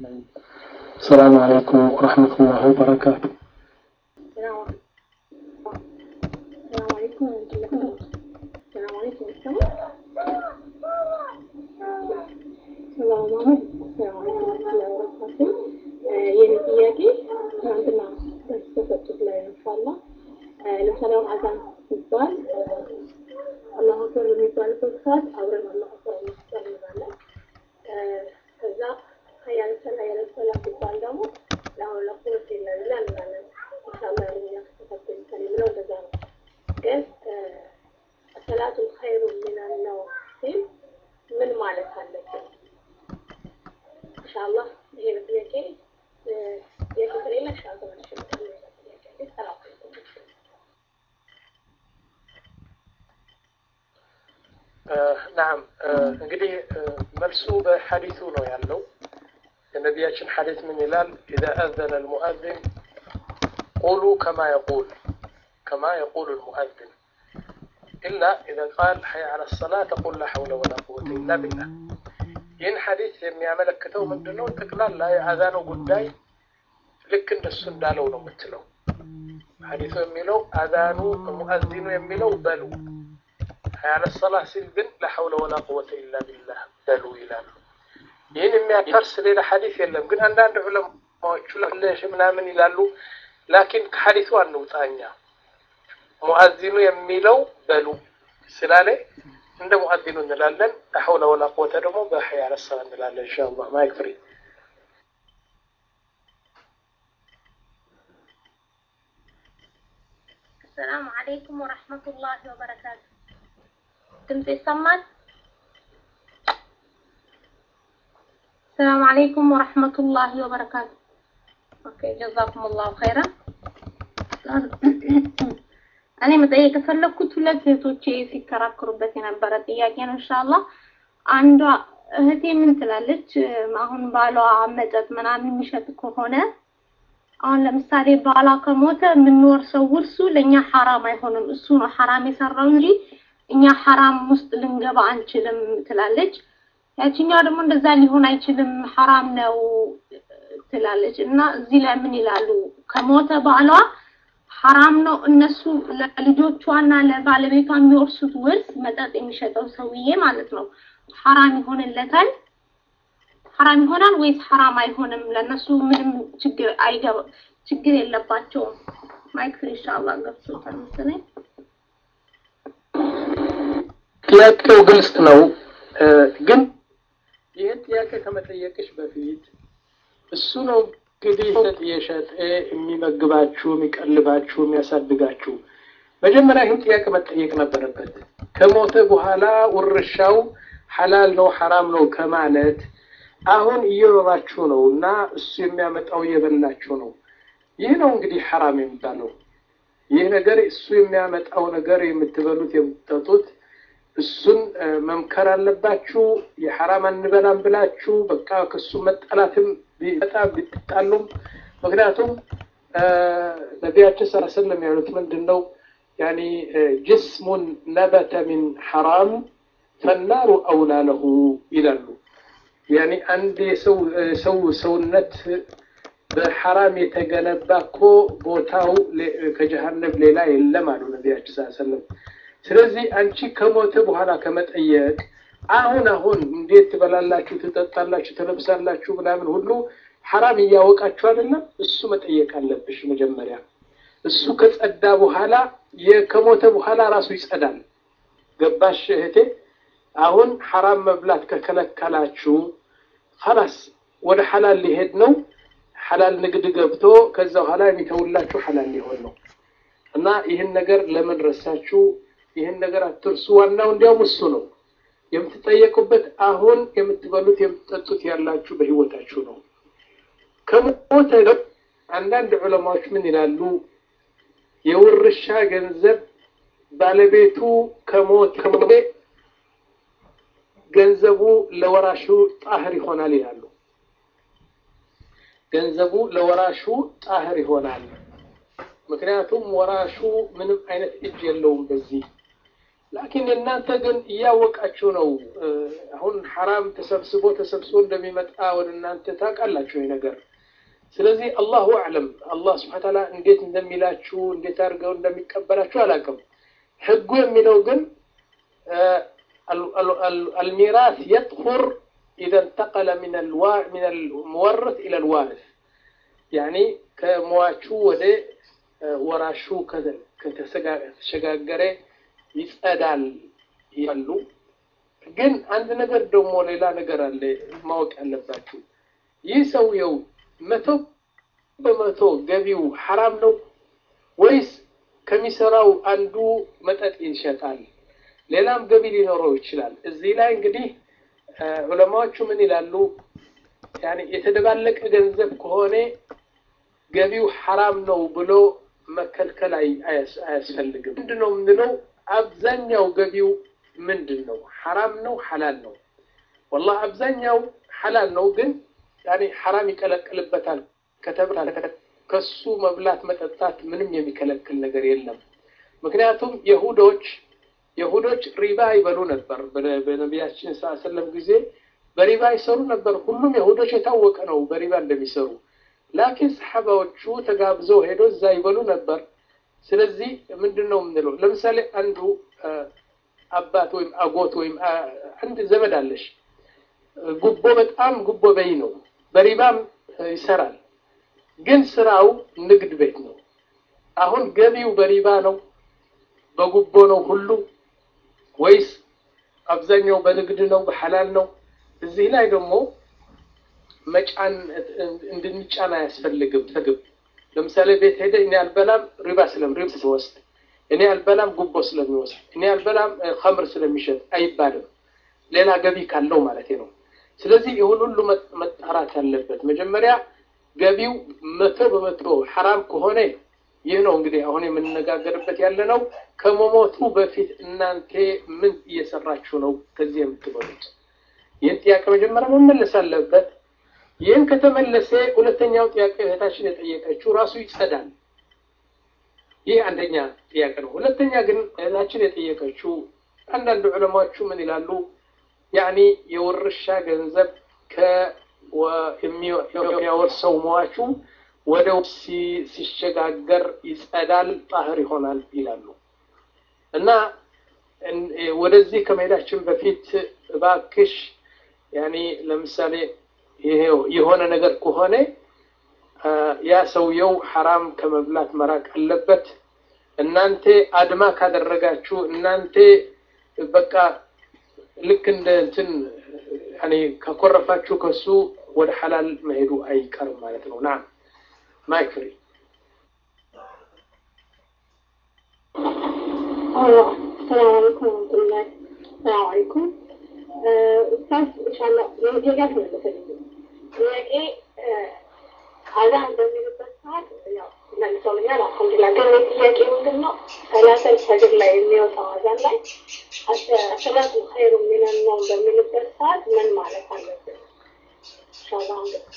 السلام عليكم ورحمة الله وبركاته السلام السلام عليكم ورحمة الله وبركاته السلام عليكم السلام ሰላም አሁን ሰላም አለይኩም ወራህመቱላሂ ወበረካቱ የኔ ጥያቄ ትናንትና በተሰጡት ላይ ኢንሻአላህ ለምሳሌ አሁን አዛን ሲባል አላሁ አክበር በሚባልበት ሰዓት አብረን አላሁ አክበር እንላለን ከዛ ሀያለ ሰላ ሀያለ ሰላ ሲባል ደግሞ ለአሁን ለቁርስ የለላ እንላለን ኢንሻአላህ ያለኛ ከተከተል ከሌ ብለው እንደዛ ነው ግን ሰላቱ ኸይሩ ሚነል ነው ሲል ምን ማለት አለብን? ኢንሻአላህ ይሄ ጥያቄ ጥያቄ ከሌለ ኢንሻአላህ ተመልሼ ጥያቄ ሰላም ናም እንግዲህ መልሱ በሐዲሱ ነው ያለው። የነቢያችን ሐዲስ ምን ይላል? ኢዛ አዘነ አልሙአዚን ቁሉ ከማ የቁል ከማ የቁል አልሙአዚን ኢላ ኢዛ ቃል ሐይ ዐለ ሰላ ተቁል ላ ሐውለ ወላ ቁወተ ኢላ ቢላህ። ይህን ሐዲስ የሚያመለክተው ምንድነው? ጠቅላላ የአዛኑ ጉዳይ ልክ እንደሱ እንዳለው ነው የምትለው። ሐዲሱ የሚለው አዛኑ ሙአዚኑ የሚለው በሉ ያለ ሰላ ሲል ግን ለሐውለ ወላ ቁወተ ኢላ ቢላህ በሉ ይላሉ። ይህን የሚያፈርስ ሌላ ሐዲስ የለም። ግን አንዳንድ ዑለማዎቹ ለሽ ምናምን ይላሉ። ላኪን ከሐዲሱ አንውጣኛ ሙአዚኑ የሚለው በሉ ስላለ እንደ ሙአዚኑ እንላለን። ለሐውለ ወላ ቁወተ ደግሞ በሐይ ያለ ሰላ እንላለን። ኢንሻአላህ ማይክ ፍሪ ሰላም አለይኩም ወረሕመቱላሂ ወበረካቱ። ድምፅ ይሰማል? ሰላም አለይኩም ወረሕመቱላሂ ወበረካቱ። ኦኬ ጀዛኩም ላሁ ኸይረን። እኔ መጠየቅ የፈለግኩት ሁለት እህቶቼ ሲከራከሩበት የነበረ ጥያቄ ነው። ኢንሻአላህ አንዷ እህቴ ምን ትላለች? አሁን ባሏ መጠጥ ምናምን የሚሸጥ ከሆነ አሁን ለምሳሌ ባሏ ከሞተ የምንወርሰው ውርሱ ለእኛ ሐራም አይሆንም። እሱ ነው ሐራም የሰራው እንጂ እኛ ሐራም ውስጥ ልንገባ አንችልም ትላለች። ያችኛው ደግሞ እንደዛ ሊሆን አይችልም ሐራም ነው ትላለች። እና እዚህ ላይ ምን ይላሉ? ከሞተ ባሏ ሐራም ነው እነሱ ለልጆቿና ለባለቤቷ የሚወርሱት ውርስ መጠጥ የሚሸጠው ሰውዬ ማለት ነው ሐራም ይሆንለታል? ሐራም ይሆናል ወይስ ሐራም አይሆንም? ለነሱ ምንም ችግር አይገባ ችግር የለባቸውም። ማይክ ፍሪ ኢንሻአላህ ገብቶታል መሰለኝ። ጥያቄው ግልጽ ነው። ግን ይህን ጥያቄ ከመጠየቅሽ በፊት እሱ ነው እንግዲህ መጠጥ እየሸጠ የሚመግባችሁ፣ የሚቀልባችሁ፣ የሚያሳድጋችሁ። መጀመሪያ ይህን ጥያቄ መጠየቅ ነበረበት። ከሞተ በኋላ ውርሻው ሐላል ነው ሐራም ነው ከማለት አሁን እየኖራችሁ ነው እና እሱ የሚያመጣው እየበላችሁ ነው። ይህ ነው እንግዲህ ሐራም የሚባለው። ይህ ነገር እሱ የሚያመጣው ነገር የምትበሉት የምትጠጡት እሱን መምከር አለባችሁ። የሐራም አንበላም ብላችሁ በቃ ከሱ መጠላትም በጣም ቢጣሉም፣ ምክንያቱም ነቢያችን ሰለላሁ ዐለይሂ ወሰለም ያሉት ምንድን ነው? ያኒ ጅስሙን ነበተ ሚን ሐራም ፈናሩ አውላ ለሁ ይላሉ። ያኒ አንድ የሰው ሰው ሰውነት በሐራም የተገነባ እኮ ቦታው ከጀሃነም ሌላ የለም አሉ ነቢያችን ሰለላሁ ዐለይሂ ወሰለም። ስለዚህ አንቺ ከሞተ በኋላ ከመጠየቅ አሁን አሁን እንዴት ትበላላችሁ፣ ትጠጣላችሁ፣ ትለብሳላችሁ ምናምን ሁሉ ሐራም እያወቃችሁ አይደለም። እሱ መጠየቅ አለብሽ መጀመሪያ። እሱ ከጸዳ በኋላ ከሞተ በኋላ ራሱ ይጸዳል። ገባሽ እህቴ? አሁን ሐራም መብላት ከከለከላችሁ ኸላስ ወደ ሐላል ሊሄድ ነው። ሐላል ንግድ ገብቶ ከዛ በኋላ የሚተውላችሁ ሐላል ሊሆን ነው እና ይህን ነገር ለምን ረሳችሁ? ይህን ነገር አትርሱ። ዋናው እንዲያውም እሱ ነው የምትጠየቁበት። አሁን የምትበሉት የምትጠጡት ያላችሁ በህይወታችሁ ነው። ከሞተ አንዳንድ ዑለማዎች ምን ይላሉ? የውርሻ ገንዘብ ባለቤቱ ከሞት ከሞቴ ገንዘቡ ለወራሹ ጣህር ይሆናል ይላሉ። ገንዘቡ ለወራሹ ጣህር ይሆናል። ምክንያቱም ወራሹ ምንም አይነት እጅ የለውም በዚህ ላኪን እናንተ ግን እያወቃችሁ ነው። አሁን ሐራም ተሰብስቦ ተሰብስቦ እንደሚመጣ ወደ እናንተ ታውቃላችሁ ይህ ነገር። ስለዚህ አላሁ አዕለም አላህ ስብሐ ተዓላ እንዴት እንደሚላችሁ እንዴት አድርገው እንደሚቀበላችሁ አላውቅም። ህጉ የሚለው ግን አልሚራስ የጥሁር ኢዘ እንተቀለ ሚን አልሙወርት ኢለ አልዋሪስ ያኒ ከሟቹ ወደ ወራሹ ከተሸጋገረ ይጸዳል ያሉ። ግን አንድ ነገር ደግሞ ሌላ ነገር አለ ማወቅ ያለባችሁ። ይህ ሰውየው መቶ በመቶ ገቢው ሐራም ነው ወይስ ከሚሰራው አንዱ መጠጥ ይሸጣል፣ ሌላም ገቢ ሊኖረው ይችላል። እዚህ ላይ እንግዲህ ዑለማዎቹ ምን ይላሉ? ያኔ የተደባለቀ ገንዘብ ከሆነ ገቢው ሐራም ነው ብሎ መከልከል አያስፈልግም። ምንድን ነው የምንለው? አብዛኛው ገቢው ምንድን ነው? ሐራም ነው ሐላል ነው? ወላሂ አብዛኛው ሐላል ነው፣ ግን ያኔ ሐራም ይቀለቅልበታል ከተባለ ከሱ መብላት መጠጣት ምንም የሚከለክል ነገር የለም። ምክንያቱም የሁዶች የሁዶች ሪባ ይበሉ ነበር። በነቢያችን ሰለም ጊዜ በሪባ ይሰሩ ነበር። ሁሉም የሁዶች የታወቀ ነው በሪባ እንደሚሰሩ ላኪን ሰሓባዎቹ ተጋብዘው ሄዶ እዛ ይበሉ ነበር። ስለዚህ ምንድን ነው የምንለው? ለምሳሌ አንዱ አባት ወይም አጎት ወይም አንድ ዘመድ አለሽ፣ ጉቦ በጣም ጉቦ በይ ነው፣ በሪባም ይሰራል፣ ግን ስራው ንግድ ቤት ነው። አሁን ገቢው በሪባ ነው በጉቦ ነው ሁሉ ወይስ አብዛኛው በንግድ ነው በሐላል ነው? እዚህ ላይ ደግሞ መጫን እንድንጫን አያስፈልግም። ተግብ ለምሳሌ ቤት ሄደ እኔ አልበላም ሪባ ስለም ሪባ ስለወስድ እኔ አልበላም ጉቦ ስለሚወስድ እኔ አልበላም ኸምር ስለሚሸጥ አይባልም። ሌላ ገቢ ካለው ማለት ነው። ስለዚህ ይሁን ሁሉ መጣራት ያለበት መጀመሪያ ገቢው መቶ በመቶ ሐራም ከሆነ ይህ ነው እንግዲህ አሁን የምንነጋገርበት ያለ ነው። ከመሞቱ በፊት እናንተ ምን እየሰራችሁ ነው ከዚህ የምትበሉት? ይህን ጥያቄ መጀመሪያ መመለስ አለበት። ይህን ከተመለሰ ሁለተኛው ጥያቄ እህታችን የጠየቀችው ራሱ ይጸዳል። ይህ አንደኛ ጥያቄ ነው። ሁለተኛ ግን እህታችን የጠየቀችው አንዳንድ ዑለማዎቹ ምን ይላሉ? ያኒ የውርሻ ገንዘብ የሚያወርሰው ሟቹ ወደ ሲሸጋገር ይጸዳል፣ ጣህር ይሆናል ይላሉ። እና ወደዚህ ከመሄዳችን በፊት እባክሽ ያኒ ለምሳሌ የሆነ ነገር ከሆነ ያ ሰውየው ሐራም ከመብላት መራቅ አለበት። እናንተ አድማ ካደረጋችሁ እናንተ በቃ ልክ እንደ እንትን ያኔ ከኮረፋችሁ ከሱ ወደ ሐላል መሄዱ አይቀርም ማለት ነው። ናም ማይክ ፍሪ ሰላም አለይኩም ወረህመቱላሂ ሰላም አለይኩም ኡስታዝ ኢንሻአላህ ጥያቄ መለሰልኝ ጥያቄ አዛን በሚልበት ሰዓት ያው መልሰውልኛል አልሐምዱሊላህ ግን ጥያቄ ምንድን ነው ሰላተል ፈጅር ላይ የሚወጣው አዛን ላይ አሰላቱ ኸይሩ ሚነን ነውም በሚልበት ሰዓት ምን ማለት አለብን ኢንሻአላህ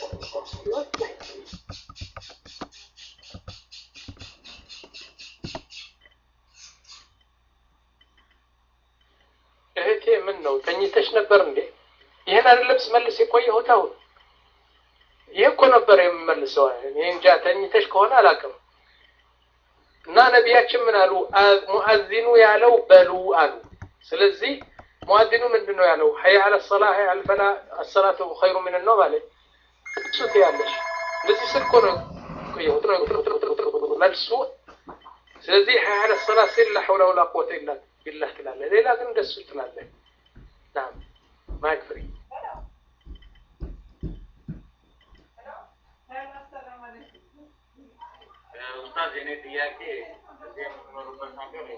እህቴ ምን ነው ተኝተሽ ነበር እንዴ? ይህን አይደለም ስመልስ የቆየሁት አሁን ይህ እኮ ነበር የምመልሰው። እኔ እንጃ ተኝተሽ ከሆነ አላውቅም። እና ነቢያችን ምን አሉ? ሙአዚኑ ያለው በሉ አሉ። ስለዚህ ሙአዚኑ ምንድን ነው ያለው? ሀይ አለ ሰላ ሀይ አለ ፈላ አሰላቱ ኸይሩ ምን ነው ማለት እሱ ትያለሽ። እንደዚህ ስል እኮ ነው የቆየሁት መልሱ። ስለዚህ ሀይ አለ ሰላ ሲል ላ ሐውለ ወላ ቁወተ ኢላ ቢላህ ትላለህ። ሌላ ግን እንደሱ ትላለህ። ናም ማይክ ፍሪ ኡስታዝ የኔ ጥያቄ እዚህ የምትኖሩበት ሀገር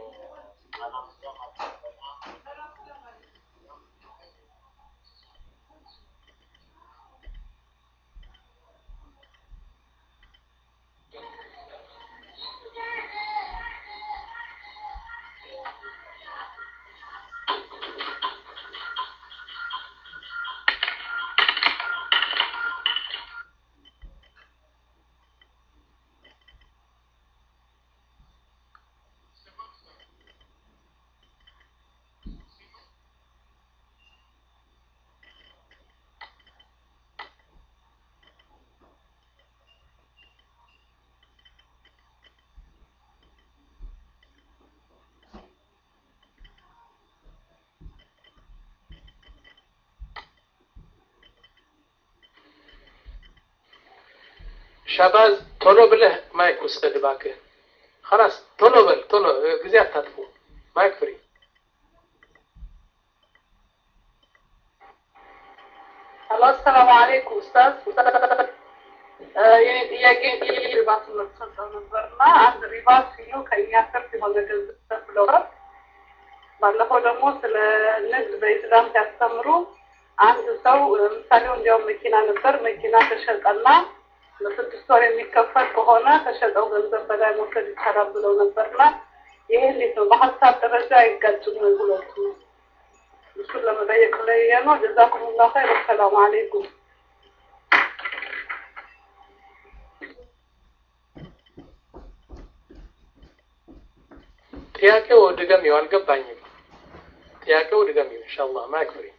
ሻባዝ ቶሎ ብለህ ማይክ ውሰድ እባክህ። خلاص ቶሎ በል ቶሎ ጊዜ አታጥፉ። ማይክ ፍሪ ሄሎ አሰላሙ አለይኩም ኡስታዝ። የኔ ጥያቄ ሪባ ትምህርት ሰጠው ነበርና አንድ ሪባ ሲሉ ከእኛ ትርፍ የሆነ ገንዘብ ብለዋል። ባለፈው ደግሞ ስለ ንግድ በኢስላም ሲያስተምሩ አንድ ሰው ምሳሌው እንዲያውም መኪና ነበር። መኪና ተሸጠና ለስድስት ወር የሚከፈል ከሆነ ከሸጠው ገንዘብ በላይ መውሰድ ይቻላል ብለው ነበርና ይሄ እንዴት ነው? በሀሳብ ደረጃ አይጋጭም ወይ ሁለቱ? እሱን ለመጠየቅ ላይ ነው። ጀዛኩሙላሁ ኸይር። ሰላም አለይኩም። ጥያቄው ድገሚው፣ አልገባኝም። ጥያቄው ድገሚው ኢንሻአላህ። ማይክ ፍሪ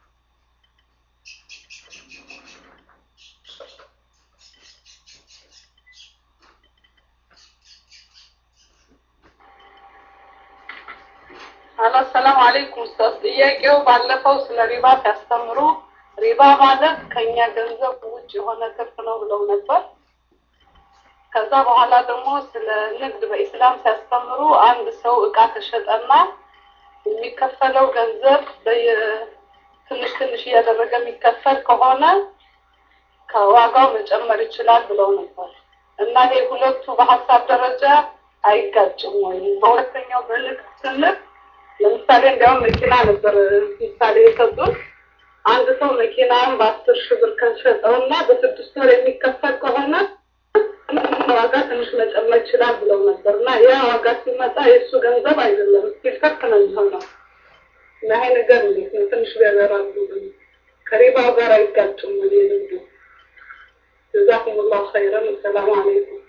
አሎ ሰላም አለይኩም ኡስታዝ። ጥያቄው ባለፈው ስለ ሪባ ሲያስተምሩ ሪባ ማለት ከኛ ገንዘብ ውጭ የሆነ ትርፍ ነው ብለው ነበር። ከዛ በኋላ ደግሞ ስለ ንግድ በኢስላም ሲያስተምሩ አንድ ሰው እቃ ተሸጠና የሚከፈለው ገንዘብ ትንሽ ትንሽ እያደረገ የሚከፈል ከሆነ ከዋጋው መጨመር ይችላል ብለው ነበር እና ይሄ ሁለቱ በሀሳብ ደረጃ አይጋጭም ወይ? በሁለተኛው በንግድ ስንል ለምሳሌ እንዲያውም መኪና ነበር ምሳሌ የሰጡት። አንድ ሰው መኪናን በአስር ሺህ ብር ከሸጠው እና በስድስት ወር የሚከፈል ከሆነ ዋጋ ትንሽ መጨመር ይችላል ብለው ነበር እና ያ ዋጋ ሲመጣ የእሱ ገንዘብ አይደለም ስቲል ከፍ ነው የሚሆነው እና ይሄ ነገር እንዴት ነው? ትንሽ ቢያበራሉ ከሪባው ጋር አይጋጭም ወይ ንግዱ? ጀዛኩሙላሁ ኸይረን። ሰላም አለይኩም።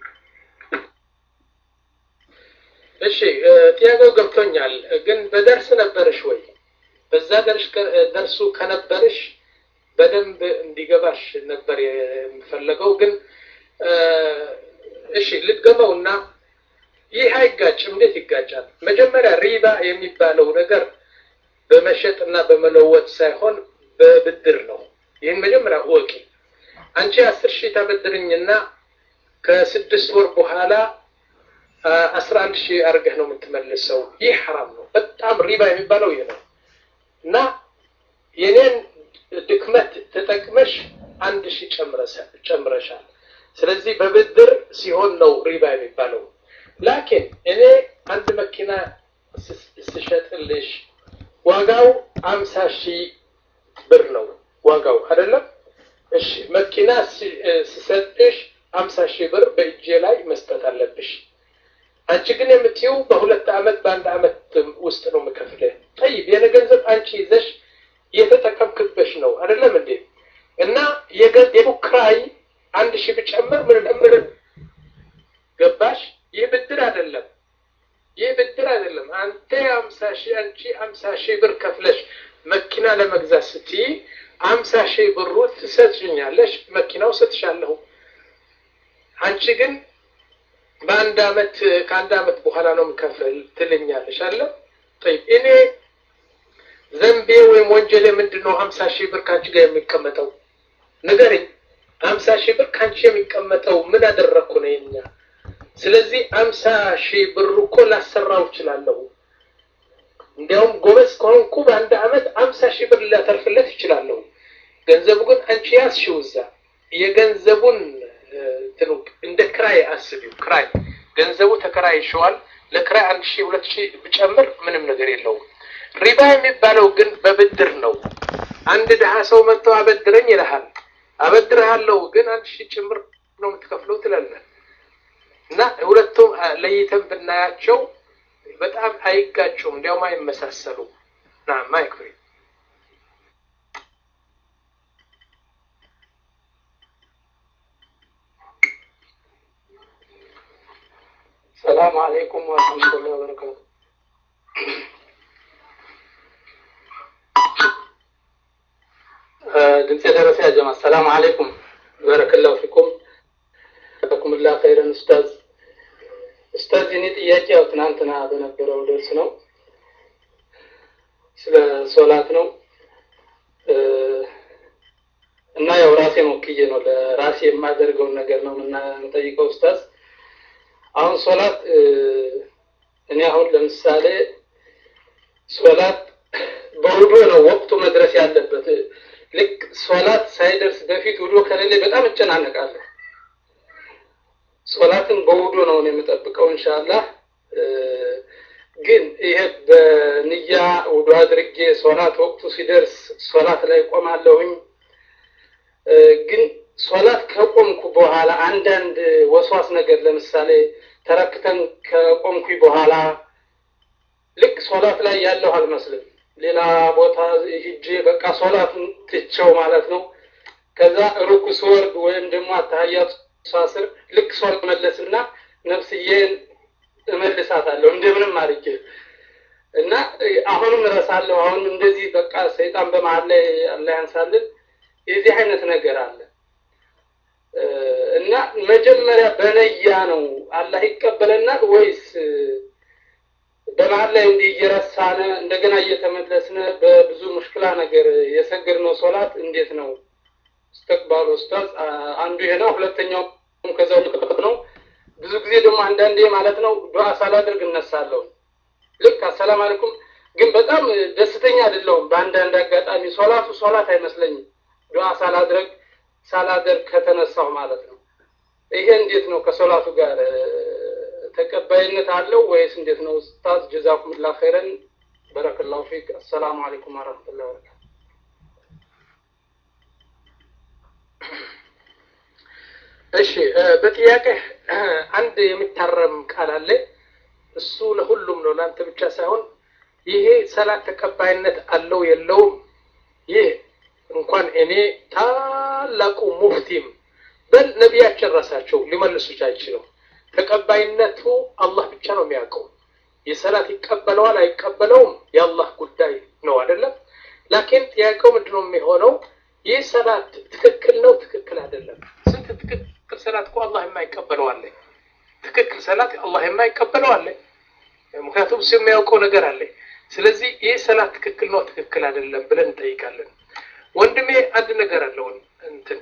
እሺ ጥያቄው ገብቶኛል፣ ግን በደርስ ነበርሽ ወይ? በዛ ደርሽ ደርሱ ከነበርሽ በደንብ እንዲገባሽ ነበር የምፈለገው። ግን እሺ ልድገመውና ይህ አይጋጭም። እንዴት ይጋጫል? መጀመሪያ ሪባ የሚባለው ነገር በመሸጥ እና በመለወጥ ሳይሆን በብድር ነው። ይህን መጀመሪያ እወቂ። አንቺ አስር ሺህ ታበድርኝና ከስድስት ወር በኋላ አስራ አንድ ሺህ አድርገህ ነው የምትመልሰው። ይህ ሐራም ነው። በጣም ሪባ የሚባለው ይህ ነው እና የኔን ድክመት ተጠቅመሽ አንድ ሺህ ጨምረሻል። ስለዚህ በብድር ሲሆን ነው ሪባ የሚባለው። ላኪን እኔ አንድ መኪና ስሸጥልሽ ዋጋው አምሳ ሺህ ብር ነው ዋጋው አይደለም። እሺ መኪና ስሰጥሽ አምሳ ሺህ ብር በእጄ ላይ መስጠት አለብሽ። አንቺ ግን የምትይው በሁለት ዓመት በአንድ ዓመት ውስጥ ነው የምከፍልህ። ጠይብ የኔ ገንዘብ አንቺ ይዘሽ እየተጠቀምክበሽ ነው አይደለም እንዴ? እና የገንዘቡ ክራይ አንድ ሺህ ብጨምር ምን ምን ገባሽ? ይህ ብድር አይደለም። ይህ ብድር አይደለም። አንተ አምሳ ሺህ አንቺ አምሳ ሺህ ብር ከፍለሽ መኪና ለመግዛት ስትይ አምሳ ሺህ ብሩ ትሰጥኛለሽ፣ መኪናው ሰጥሻለሁ። አንቺ ግን በአንድ አመት ከአንድ አመት በኋላ ነው የምከፍል ትልኛለሽ አለ። ጠይብ እኔ ዘንቤ ወይም ወንጀሌ ምንድን ነው? ሀምሳ ሺህ ብር ከአንቺ ጋር የሚቀመጠው ንገረኝ። ሀምሳ ሺህ ብር ከአንቺ የሚቀመጠው ምን አደረግኩ ነው የኛ? ስለዚህ ሀምሳ ሺህ ብር እኮ ላሰራው እችላለሁ። እንዲያውም ጎበዝ ከሆንኩ በአንድ አመት ሀምሳ ሺህ ብር ላተርፍለት እችላለሁ። ገንዘቡ ግን አንቺ ያዝሽው እዛ የገንዘቡን እንትኑ እንደ ክራይ አስቢው። ክራይ ገንዘቡ ተከራይሸዋል። ለክራይ አንድ ሺህ ሁለት ሺህ ብጨምር ምንም ነገር የለውም። ሪባ የሚባለው ግን በብድር ነው። አንድ ድሀ ሰው መጥቶ አበድረኝ ይልሃል። አበድርሃለሁ ግን አንድ ሺህ ጭምር ነው የምትከፍለው ትላለህ። እና ሁለቱም ለይተን ብናያቸው በጣም አይጋጩም፣ እንዲያውም አይመሳሰሉ ና ማይክሪ ሰላም አለይኩም ወረህመቱላሂ ወበረካቱ። ድምፅ የደረሰ ያ ጀማ ሰላም አለይኩም በረከላሁ ፊኩም ጀዛኩሙላህ ኸይረን ኡስታዝ። ኡስታዝ የኔ ጥያቄ ያው ትናንትና በነበረው ደርስ ነው ስለ ሶላት ነው። እና ያው ራሴን ወክዬ ነው ለራሴ የማደርገውን ነገር ነው የምንጠይቀው ኡስታዝ። አሁን ሶላት እኔ አሁን ለምሳሌ ሶላት በውዶ ነው ወቅቱ መድረስ ያለበት። ልክ ሶላት ሳይደርስ በፊት ውዶ ከሌለ በጣም እጨናነቃለሁ። ሶላትን በውዶ ነው እኔ የምጠብቀው ኢንሻአላህ። ግን ይሄ በንያ ውዶ አድርጌ ሶላት ወቅቱ ሲደርስ ሶላት ላይ ቆማለሁኝ። ግን ሶላት ከቆምኩ በኋላ አንዳንድ ወስዋስ ነገር ለምሳሌ ተረክተን ከቆምኩኝ በኋላ ልክ ሶላት ላይ ያለሁ አልመስልም። ሌላ ቦታ ሂጄ በቃ ሶላቱን ትቸው ማለት ነው። ከዛ ሩኩ ስወርድ ወይም ደግሞ አታህያት ሳስር ልክ ሶላት መለስና ነፍስዬን እመልሳታለሁ እንደምንም አድርጌ እና አሁንም እረሳለሁ። አሁን እንደዚህ በቃ ሰይጣን በመሀል ላይ አላህ ያንሳልን። የዚህ አይነት ነገር አለ እና መጀመሪያ በነያ ነው አላህ ይቀበለናል ወይስ በመሀል ላይ እንዲህ እየረሳነ እንደገና እየተመለስነ በብዙ ሙሽክላ ነገር የሰገድነው ሶላት እንዴት ነው እስተቅባሉ ኡስታዝ? አንዱ ይሄ ነው። ሁለተኛው ከዛው ልቀጥ ነው። ብዙ ጊዜ ደግሞ አንዳንዴ ማለት ነው ዱዓ ሳላደርግ እነሳለሁ። ልክ አሰላም አለይኩም ግን በጣም ደስተኛ አይደለሁም። በአንዳንድ አጋጣሚ ሶላቱ ሶላት አይመስለኝም ዱዓ ሳላድረግ ሳላደርግ ከተነሳሁ ማለት ነው። ይሄ እንዴት ነው ከሶላቱ ጋር ተቀባይነት አለው ወይስ እንዴት ነው? ኡስታዝ ጀዛኩሙላህ ኸይረን በረከላሁ ፊክ። አሰላሙ አለይኩም ወራህመቱላሂ ወበረካቱ። እሺ በጥያቄ አንድ የሚታረም ቃል አለ። እሱ ለሁሉም ነው፣ ለአንተ ብቻ ሳይሆን ይሄ ሰላት ተቀባይነት አለው የለውም፣ ይህ እንኳን እኔ ታላቁ ሙፍቲም በል ነቢያችን ራሳቸው ሊመልሱት አይችለው። ተቀባይነቱ አላህ ብቻ ነው የሚያውቀው። የሰላት ይቀበለዋል አይቀበለውም የአላህ ጉዳይ ነው አይደለም። ላኪን ጥያቄው ምንድነው የሚሆነው? ይህ ሰላት ትክክል ነው ትክክል አይደለም? ስንት ትክክል ሰላት እኮ አላህ የማይቀበለው አለ። ትክክል ሰላት አላህ የማይቀበለው አለ። ምክንያቱም እሱ የሚያውቀው ነገር አለ። ስለዚህ ይህ ሰላት ትክክል ነው ትክክል አይደለም ብለን እንጠይቃለን። ወንድሜ አንድ ነገር አለውን እንትን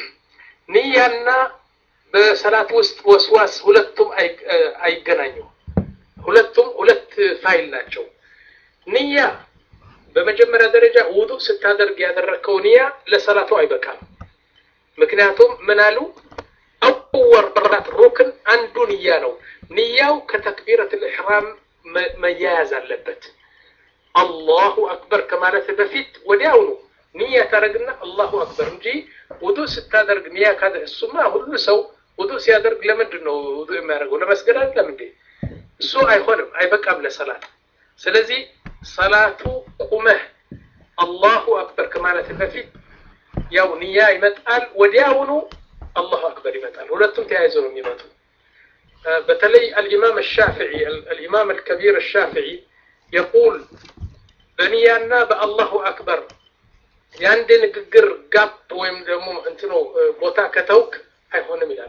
ንያና በሰላት ውስጥ ወስዋስ ሁለቱም አይገናኙም። ሁለቱም ሁለት ፋይል ናቸው። ንያ በመጀመሪያ ደረጃ ውዱእ ስታደርግ ያደረግከው ንያ ለሰላቱ አይበቃም። ምክንያቱም ምን አሉ? አወር በራት ሩክን አንዱ ንያ ነው። ንያው ከተክቢረት ልሕራም መያያዝ አለበት። አላሁ አክበር ከማለት በፊት ወዲያውኑ ንያ ታደርግና አላሁ አክበር እንጂ ውዱእ ስታደርግ ንያ ካደ እሱማ ሁሉ ሰው ውዱእ ሲያደርግ ለምንድን ነው ውዱእ የሚያደርገው? ለመስገድ አይደለም እንዴ? እሱ አይሆንም፣ አይበቃም ለሰላት። ስለዚህ ሰላቱ ቁመህ አላሁ አክበር ከማለት በፊት ያው ንያ ይመጣል፣ ወዲያውኑ አላሁ አክበር ይመጣል። ሁለቱም ተያይዘው ነው የሚመጡ። በተለይ አልኢማም አሻፊዒ አልኢማም አልከቢር አሻፊዒ የቁል በንያና በአላሁ አክበር የአንድ ንግግር ጋፕ ወይም ደግሞ እንትኖ ቦታ ከተውክ አይሆንም ይላሉ።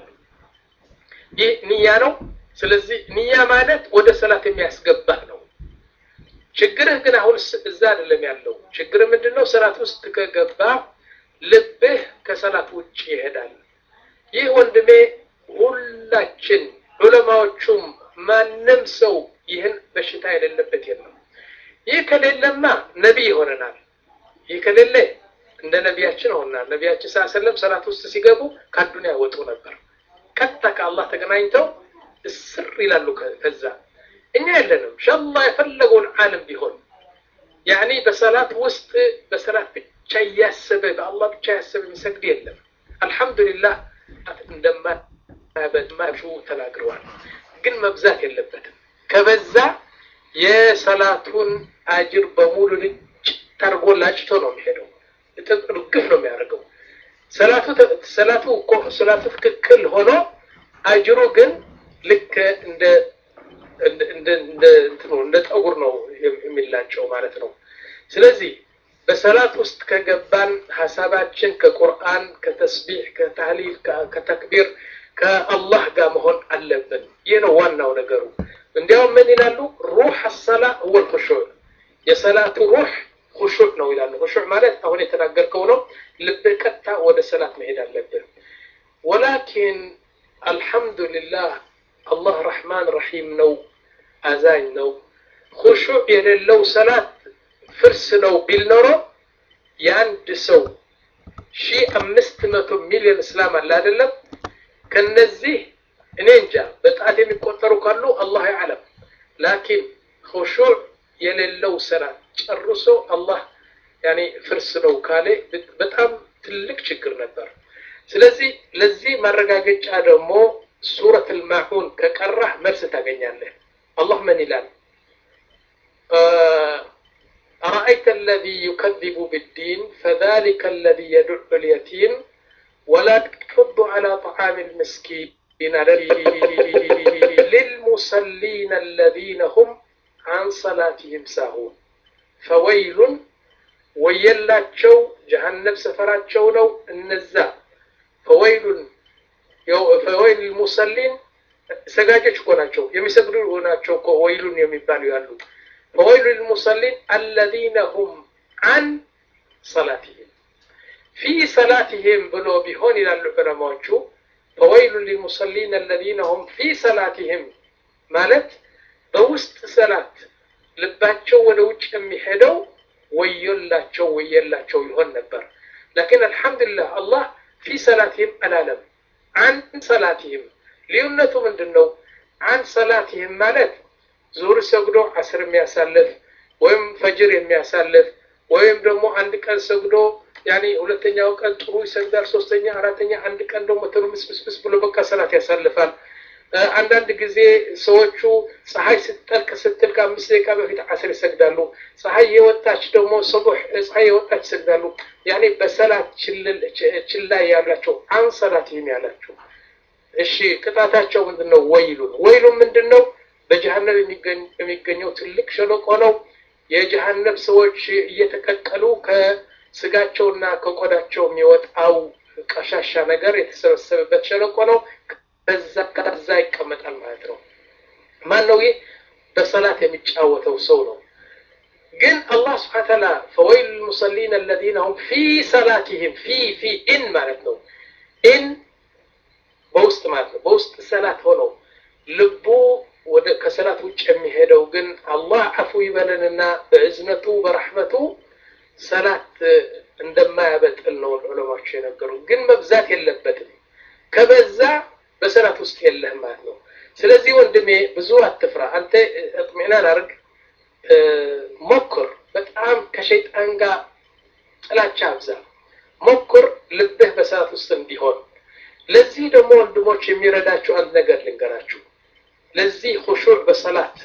ይህ ንያ ነው። ስለዚህ ንያ ማለት ወደ ሰላት የሚያስገባህ ነው። ችግርህ ግን አሁን እዛ አይደለም ያለው። ችግርህ ምንድን ነው? ሰላት ውስጥ ከገባ ልብህ ከሰላት ውጭ ይሄዳል። ይህ ወንድሜ ሁላችን ዑለማዎቹም ማንም ሰው ይህን በሽታ የሌለበት የለም። ይህ ከሌለማ ነቢይ ይሆነናል። ይህ ከሌለ እንደ ነቢያችን ሆናል። ነቢያችን ስ ሰለም ሰላት ውስጥ ሲገቡ ከአዱንያ ያወጡ ነበር። ቀጥታ ከአላህ ተገናኝተው እስር ይላሉ። ከዛ እኛ የለንም። ሻላ የፈለገውን ዓለም ቢሆን ያኒ በሰላት ውስጥ በሰላት ብቻ እያሰበ በአላህ ብቻ ያሰበ የሚሰግድ የለም። አልሐምዱሊላህ እንደማያበዙ ተናግረዋል። ግን መብዛት የለበትም። ከበዛ የሰላቱን አጅር በሙሉ ልጭ ተርጎ ላጭቶ ነው የሚሄደው። ርግፍ ነው የሚያደርገው። ሰላቱ ሰላቱ እኮ ሰላቱ ትክክል ሆኖ አጅሩ ግን ልክ እንደ እንደ እንደ እንትኑ እንደ ጠጉር ነው የሚላጨው ማለት ነው። ስለዚህ በሰላት ውስጥ ከገባን ሀሳባችን ከቁርአን፣ ከተስቢሕ፣ ከተህሊል፣ ከተክቢር ከአላህ ጋር መሆን አለብን። ይህ ነው ዋናው ነገሩ። እንዲያውም ምን ይላሉ? ሩህ አሰላ ወል ኹሹዕ የሰላቱ ሩህ ሁሹዕ ነው ይላሉ። ሁሹዕ ማለት አሁን የተናገርከው ነው። ልብህ ቀጥታ ወደ ሰላት መሄድ አለብህ። ወላኪን አልሐምዱሊላህ አላህ ረሕማን ረሒም ነው፣ አዛኝ ነው። ሁሹዕ የሌለው ሰላት ፍርስ ነው ቢል ኖሮ የአንድ ሰው ሺህ አምስት መቶ ሚሊዮን እስላም አለ አይደለም? ከነዚህ እኔ እንጃ በጣት የሚቆጠሩ ካሉ አላህ ያዕለም። ላኪን ሁሹዕ የሌለው ሰላት ጨርሶ አላህ ያኔ ፍርስ ነው ካለ በጣም ትልቅ ችግር ነበር። ስለዚህ ለዚህ ማረጋገጫ ደግሞ ሱረት አልማዑን ከቀራህ መልስ ታገኛለህ። አላህ ምን ይላል? أرأيت الذي يكذب بالدين فذلك الذي يدع اليتيم ولا يحض على طعام المسكين للمصلين الذين هم عن صلاتهم ساهون فويل ወየላቸው ጀሀነም ሰፈራቸው ነው እነዛ ፈወይሉን ፈወይል ልሙሰሊን ሰጋጆች እኮ ናቸው የሚሰግዱ ናቸው እኮ ወይሉን የሚባሉ ያሉ ፈወይሉ ልሙሰሊን አለዚነ ሁም አን ሰላትህም ፊ ሰላትህም ብሎ ቢሆን ይላሉ ዑለማዎቹ ፈወይሉ ልሙሰሊን አለዚነ ሁም ፊ ሰላትህም ማለት በውስጥ ሰላት ልባቸው ወደ ውጭ የሚሄደው ወዮላቸው ወየላቸው ይሆን ነበር። ላኪን አልሐምዱሊላህ አላህ ፊ ሰላትህም አላለም፣ አን ሰላትህም። ልዩነቱ ምንድን ነው? አን ሰላትህም ማለት ዙር ሰግዶ አስር የሚያሳልፍ ወይም ፈጅር የሚያሳልፍ ወይም ደግሞ አንድ ቀን ሰግዶ ያኔ ሁለተኛው ቀን ጥሩ ይሰግዳል፣ ሶስተኛ አራተኛ፣ አንድ ቀን ደግሞ ትርምስምስምስ ብሎ በቃ ሰላት ያሳልፋል። አንዳንድ ጊዜ ሰዎቹ ፀሐይ ስትጠልቅ ስትል ከአምስት ደቂቃ በፊት አስር ይሰግዳሉ። ፀሐይ የወጣች ደግሞ ሰቡሕ ፀሐይ የወጣች ይሰግዳሉ። ያኔ በሰላት ችላ ያላቸው አን ሰላት ይህም ያላቸው እሺ፣ ቅጣታቸው ምንድን ነው? ወይሉን ወይሉን ምንድን ነው? በጀሃነም የሚገኘው ትልቅ ሸለቆ ነው። የጀሃነም ሰዎች እየተቀቀሉ ከስጋቸውና ከቆዳቸው የሚወጣው ቀሻሻ ነገር የተሰበሰበበት ሸለቆ ነው። በዛ ከዛ ይቀመጣል ማለት ነው። ማን ነው ይህ? በሰላት የሚጫወተው ሰው ነው። ግን አላህ ስብሐነ ወተዓላ ፈወይሉ ልሙሰሊን አለዚነ ሁም ፊ ሰላቲሂም ፊ ፊ ኢን ማለት ነው። ኢን በውስጥ ማለት ነው። በውስጥ ሰላት ሆነው ልቡ ወደ ከሰላት ውጭ የሚሄደው ግን አላህ አፉ ይበለንና በእዝነቱ በረሕመቱ ሰላት እንደማያበጥል ነው ዑለማቸው የነገሩ። ግን መብዛት የለበትም። ከበዛ በሰላት ውስጥ የለህም ማለት ነው። ስለዚህ ወንድሜ ብዙ አትፍራ። አንተ እጥሚናን አድርግ፣ ሞክር። በጣም ከሸይጣን ጋር ጥላቻ አብዛ፣ ሞክር ልብህ በሰላት ውስጥ እንዲሆን። ለዚህ ደግሞ ወንድሞች የሚረዳችሁ አንድ ነገር ልንገራችሁ። ለዚህ ሁሹዕ በሰላት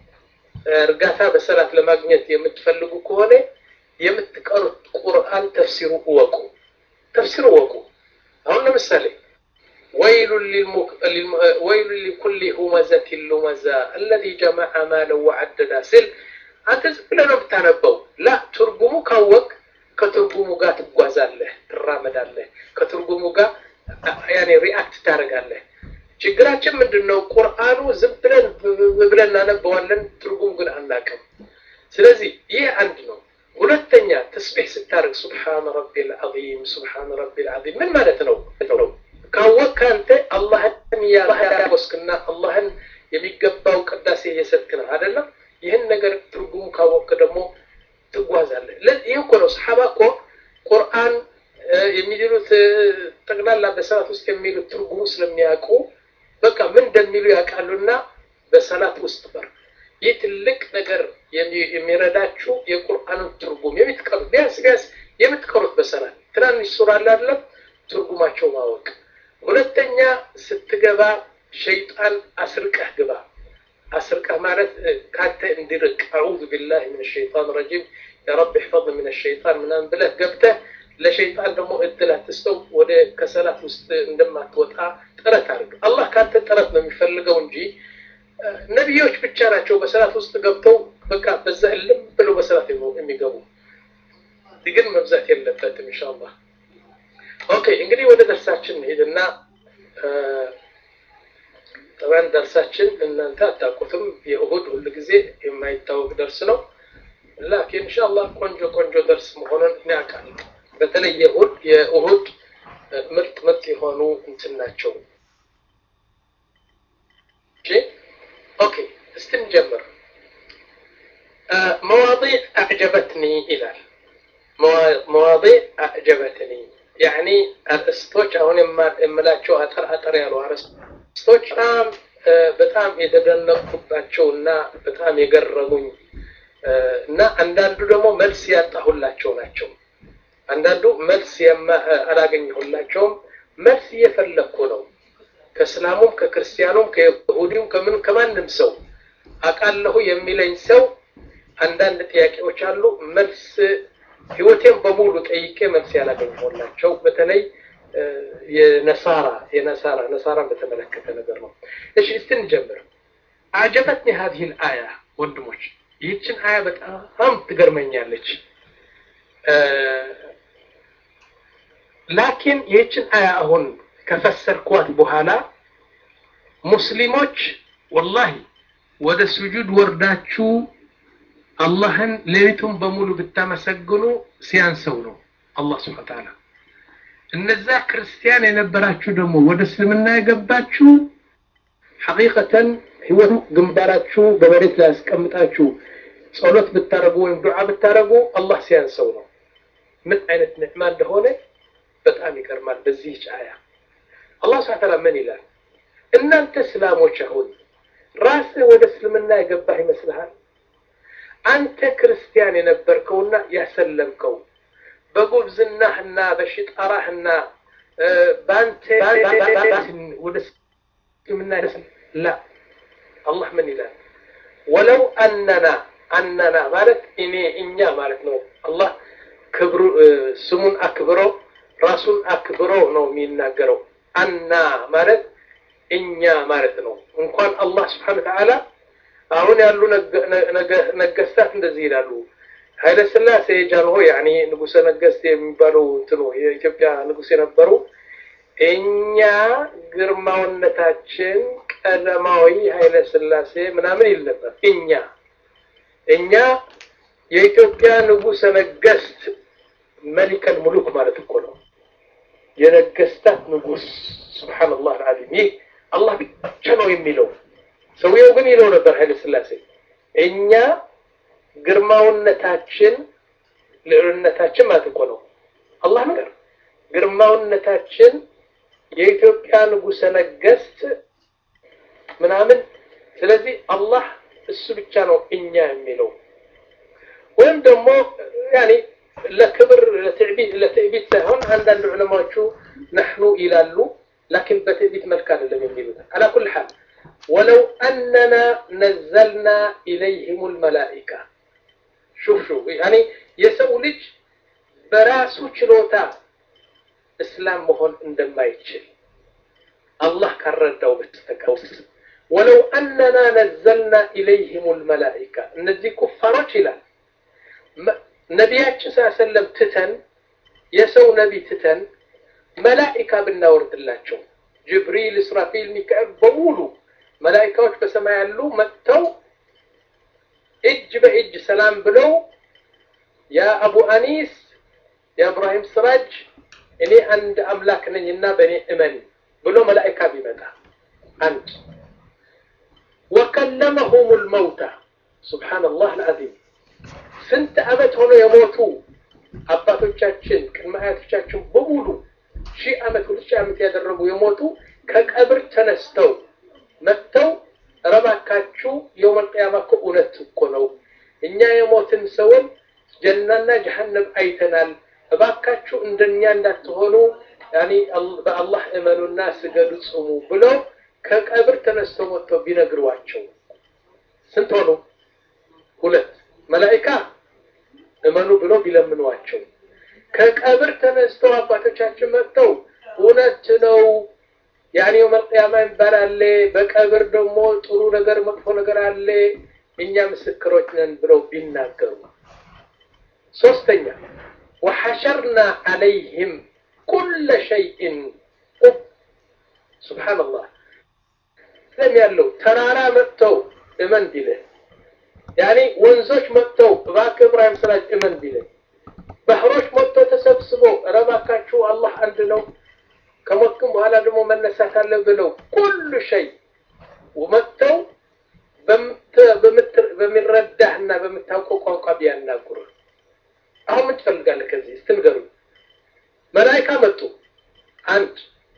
እርጋታ በሰላት ለማግኘት የምትፈልጉ ከሆነ የምትቀሩት ቁርአን ተፍሲሩ እወቁ፣ ተፍሲሩ እወቁ። አሁን ለምሳሌ ወይሉ ሊኩሊ ሁመዘት ሉመዛ አለዚ ጀመዐ ማለን ወዐደዳ ስል አንተ ዝም ብለህ ነው የምታነበው። ላ ትርጉሙ ካወቅ ከትርጉሙ ጋር ትጓዛለህ፣ ትራመዳለህ። ከትርጉሙ ጋር ያኔ ሪአክት ታደርጋለህ። ችግራችን ምንድን ነው? ቁርአኑ ዝም ብለን ብለን እናነበዋለን፣ ትርጉሙ ግን አናውቅም። ስለዚህ ይህ አንድ ነው። ሁለተኛ ተስቢሕ ስታደርግ ሱብሓነ ረቢል ዐዚም ሱብሓነ ረቢል ዐዚም ምን ማለት ነው? ካወቅህ አንተ አላህን ያወስክና አላህን የሚገባው ቅዳሴ እየሰጥክ ነው አይደለም? ይህን ነገር ትርጉሙ ካወቅህ ደግሞ ትጓዛለህ። ይህ እኮ ነው ሰሓባ እኮ ቁርአን የሚሉት ጠቅላላ በሰላት ውስጥ የሚሉት ትርጉሙ ስለሚያውቁ በቃ ምን እንደሚሉ ያውቃሉና በሰላት ውስጥ በር ይህ ትልቅ ነገር የሚረዳችሁ የቁርአኑን ትርጉም የምትቀሩት ቢያንስ ቢያንስ የምትቀሩት በሰላት ትናንሽ ሱራ አለ አይደለም ትርጉማቸው ማወቅ። ሁለተኛ ስትገባ ሸይጣን አስርቀህ ግባ። አስርቀህ ማለት ካንተ እንዲርቅ አዑዙ ቢላሂ ምን ሸይጣን ረጂም የረቢ ሕፈظ ምን ሸይጣን ምናምን ብለህ ገብተህ ለሸይጣን ደግሞ እድል አትስጠው። ወደ ከሰላት ውስጥ እንደማትወጣ ጥረት አድርግ። አላህ ካንተ ጥረት ነው የሚፈልገው እንጂ ነቢዮች ብቻ ናቸው በሰላት ውስጥ ገብተው በቃ በዛ እልም ብለው በሰላት የሚገቡ ግን መብዛት የለበትም ኢንሻአላህ። ኦኬ እንግዲህ ወደ ደርሳችን እንሄድና ጠባን ደርሳችን እናንተ አታውቁትም። የእሁድ ሁል ጊዜ የማይታወቅ ደርስ ነው። ላኪን ኢንሻአላህ ቆንጆ ቆንጆ ደርስ መሆኑን እኔ አውቃለሁ። በተለይ የእሁድ የእሁድ ምርጥ ምርጥ የሆኑ እንትን ናቸው። እሺ ኦኬ፣ እስቲ እንጀምር። መዋዲዕ አዕጀበትኒ ይላል። መዋዲዕ አዕጀበትኒ ያኒ አርእስቶች አሁን የምላቸው አጠር አጠር ያሉ አርእስቶች በጣም በጣም የተደነቁባቸው እና በጣም የገረሙኝ እና አንዳንዱ ደግሞ መልስ ያጣሁላቸው ናቸው። አንዳንዱ መልስ አላገኘሁላቸውም። መልስ እየፈለግኩ ነው። ከእስላሙም ከክርስቲያኑም ከይሁዲውም ከምን ከማንም ሰው አውቃለሁ የሚለኝ ሰው አንዳንድ ጥያቄዎች አሉ። መልስ ህይወቴን በሙሉ ጠይቄ መልስ ያላገኘሁላቸው በተለይ የነሳራ የነሳራ ነሳራን በተመለከተ ነገር ነው። እሺ እስቲ እንጀምር። አጀበትኒ ሀዚህ አያ ወንድሞች፣ ይህችን አያ በጣም ትገርመኛለች። ላኪን ይህችን አያ አሁን ከፈሰርኳት በኋላ ሙስሊሞች ወላሂ ወደ ስጁድ ወርዳችሁ አላህን ሌሊቱን በሙሉ ብታመሰግኑ ሲያንሰው ነው አላህ ስብሐ ተዓላ። እነዛ ክርስቲያን የነበራችሁ ደግሞ ወደ እስልምና የገባችሁ ሐቂቀተን ህይወቱ ግንባራችሁ በመሬት ላይ ያስቀምጣችሁ ጸሎት ብታረጉ ወይም ዱዓ ብታረጉ አላህ ሲያንሰው ነው። ምን አይነት ንዕማ እንደሆነ በጣም ይገርማል። በዚህ አያ አላህ ስብሐ ተዓላ ምን ይላል? እናንተ እስላሞች አሁን ራስህ ወደ እስልምና የገባህ ይመስልሃል? አንተ ክርስቲያን የነበርከውና ያሰለምከው በጉብዝናህና በሽጣራህና በአንተ ወደ እስልምና ላ አላህ ምን ይላል? ወለው አነና አነና ማለት እኔ እኛ ማለት ነው። አላህ ክብሩ ስሙን አክብሮ ራሱን አክብሮ ነው የሚናገረው። አና ማለት እኛ ማለት ነው። እንኳን አላህ ስብሐነሁ ወተዓላ አሁን ያሉ ነገስታት እንደዚህ ይላሉ። ኃይለ ሥላሴ ጃንሆይ ያኔ ንጉሰ ነገስት የሚባለው እንትኑ የኢትዮጵያ ንጉስ የነበሩ እኛ ግርማውነታችን ቀዳማዊ ኃይለ ሥላሴ ምናምን ይል ነበር። እኛ እኛ የኢትዮጵያ ንጉሰ ነገስት መሊከል ሙሉክ ማለት እኮ ነው። የነገስታት ንጉስ ሱብሃንአላህ አልዓዚም። ይህ አላህ ብቻ ነው የሚለው። ሰውየው ግን ይለው ነበር ኃይለ ሥላሴ እኛ ግርማውነታችን ልዕልነታችን ማለት እኮ ነው። አላህ ነገር ግርማውነታችን የኢትዮጵያ ንጉሰ ነገስት ምናምን። ስለዚህ አላህ እሱ ብቻ ነው እኛ የሚለው ወይም ደግሞ ያኔ ለክብር ለትዕቢት ለትዕቢት ሳይሆን አንዳንድ ዑለማዎቹ ነሕኑ ይላሉ። ላኪን በትዕቢት መልክ አይደለም የሚሉት አላ ኩል ሓል ወለው አነና ነዘልና ኢለይህም ልመላኢካ ሹፍ ሹፍ ያኔ የሰው ልጅ በራሱ ችሎታ እስላም መሆን እንደማይችል አላህ ካረዳው በስተቀር ወለው አነና ነዘልና ኢለይህም ልመላኢካ እነዚህ ኩፋሮች ይላል ነቢያችን ስ ሰለም ትተን የሰው ነቢ ትተን መላኢካ ብናወርድላቸው ጅብሪል፣ እስራፊል፣ ሚካኤል በሙሉ መላኢካዎች በሰማይ ያሉ መጥተው እጅ በእጅ ሰላም ብለው ያ አቡ አኒስ የእብራሂም ስራጅ እኔ አንድ አምላክ ነኝና በእኔ እመን ብሎ መላኢካ ቢመጣ አንድ ወከለመሁም ልመውታ ሱብሓነላህ አልዓዚም ስንት ዓመት ሆኖ የሞቱ አባቶቻችን ቅድመ አያቶቻችን በሙሉ ሺህ ዓመት ሁለት ሺህ ዓመት ያደረጉ የሞቱ ከቀብር ተነስተው መጥተው ረባካችሁ የውመል ቂያማ እኮ እውነት እኮ ነው። እኛ የሞትን ሰውን ጀናና ጀሀነም አይተናል። እባካችሁ እንደኛ እንዳትሆኑ ያኒ በአላህ እመኑና ስገዱ፣ ጽሙ ብለው ከቀብር ተነስተው መጥተው ቢነግሯቸው ስንት ሆኑ? ሁለት መላኢካ እመኑ ብሎ ቢለምኗቸው ከቀብር ተነስተው አባቶቻችን መጥተው እውነት ነው ያኔ መልቅያማ የሚባል አለ፣ በቀብር ደግሞ ጥሩ ነገር መጥፎ ነገር አለ፣ እኛ ምስክሮች ነን ብለው ቢናገሩ። ሶስተኛ ወሐሸርና አለይህም ኩለ ሸይእን ቁብ ሱብሓነላህ ለም ያለው ተራራ መጥተው እመን ቢልህ ያኔ ወንዞች መጥተው እባክህ እብራሂም ስራጅ እመን ቢለኝ ባህሮች መጥተው ተሰብስበው ኧረ እባካችሁ አላህ አንድ ነው ከሞትክም በኋላ ደግሞ መነሳት አለ ብለው ሁሉ ሸይ መጥተው በሚረዳህና በምታውቀው ቋንቋ ቢያናግሩህ አሁን ምን ትፈልጋለህ? ከዚህ እስቲ ንገሩኝ። መላይካ መጡ። አንድ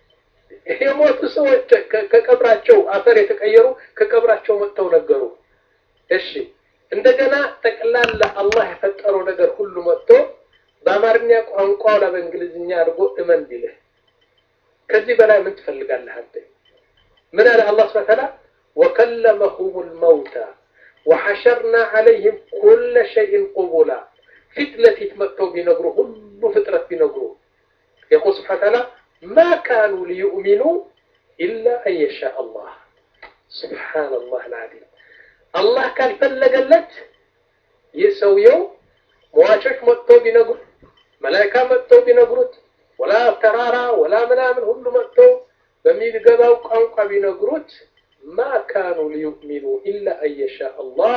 የሞቱ ሰዎች ከቀብራቸው አፈር የተቀየሩ ከቀብራቸው መጥተው ነገሩ። እሺ እንደገና ጠቅላላ አላህ የፈጠረው ነገር ሁሉ መጥቶ በአማርኛ ቋንቋ ላ በእንግሊዝኛ አድርጎ እመን ቢልህ ከዚህ በላይ ምን ትፈልጋለህ አንተ? ምን አለ አላህ ስብሐ ተዓላ ወከለመሁም ልመውታ ወሐሸርና ዐለይህም ኩለ ሸይን ቁቡላ ፊት ለፊት መጥተው ቢነግሩ ሁሉ ፍጥረት ቢነግሩ የቁል ስብሐ ተዓላ ማ ካኑ ሊዩእሚኑ ኢላ አን የሻ አላህ ስብሓንላህ ልዓዚም አላህ ካልፈለገለት ይህ ሰውየው መዋቾች መጥተው ቢነግሩት መላይካ መጥተው ቢነግሩት ወላ ተራራ ወላ ምናምን ሁሉ መጥተው በሚገባው ቋንቋ ቢነግሩት ማ ካኑ ሊዩእሚኑ ኢላ አን የሻ አላህ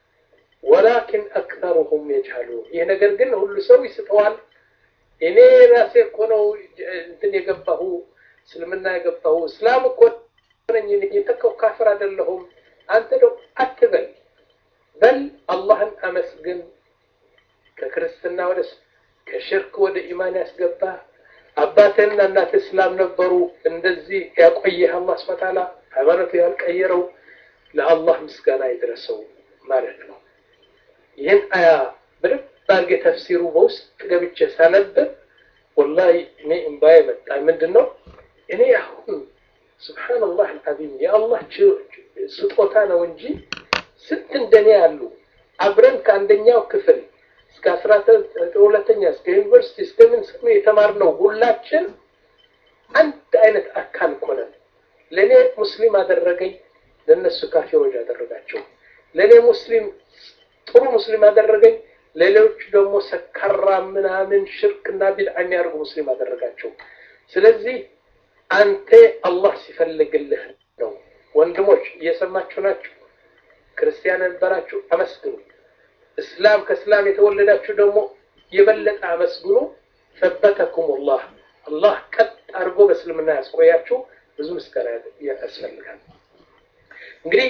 ወላኪን አክተሩሁም የጅሀሉን። ይህ ነገር ግን ሁሉ ሰው ይስተዋል። እኔ ራሴ እኮ ነው እንትን የገባሁ እስልምና የገባሁ እስላም እኮ ነኝ የተከው ካፍር አይደለሁም። አንተ ደው አትበል በል አላህን አመስግን። ከክርስትና ወደ ከሽርክ ወደ ኢማን ያስገባ አባትህና እናትህ እስላም ነበሩ። እንደዚህ ያቆየህ አላህ ሱብሓነሁ ወተዓላ ሃይማኖቱ ያልቀየረው ለአላህ ምስጋና ይድረሰው ማለት ነው። ይህን አያ በደንብ አድርጌ ተፍሲሩ በውስጥ ገብቼ ሳነብ ወላሂ እኔ እምባዬ መጣ። ምንድን ነው እኔ አሁን ሱብሓነላህ አልዓዚም የአላህ ስጦታ ነው እንጂ ስንት እንደኔ ያሉ አብረን ከአንደኛው ክፍል እስከ አስራ ሁለተኛ እስከ ዩኒቨርሲቲ እስከ ምን ስም የተማርነው ሁላችን አንድ አይነት አካል እኮ ነን። ለእኔ ሙስሊም አደረገኝ፣ ለእነሱ ካፊሮች አደረጋቸው። ለእኔ ሙስሊም ጥሩ ሙስሊም አደረገኝ፣ ሌሎች ደግሞ ሰካራ ምናምን ሽርክና ቢድዓ የሚያደርጉ ሙስሊም አደረጋቸው። ስለዚህ አንተ አላህ ሲፈልግልህ ነው። ወንድሞች እየሰማችሁ ናችሁ። ክርስቲያን ነበራችሁ አመስግኑ። እስላም ከእስላም የተወለዳችሁ ደግሞ የበለጠ አመስግኑ። ሰበተኩም ላህ አላህ ቀጥ አድርጎ በእስልምና ያስቆያችሁ። ብዙ ምስጋና ያስፈልጋል። እንግዲህ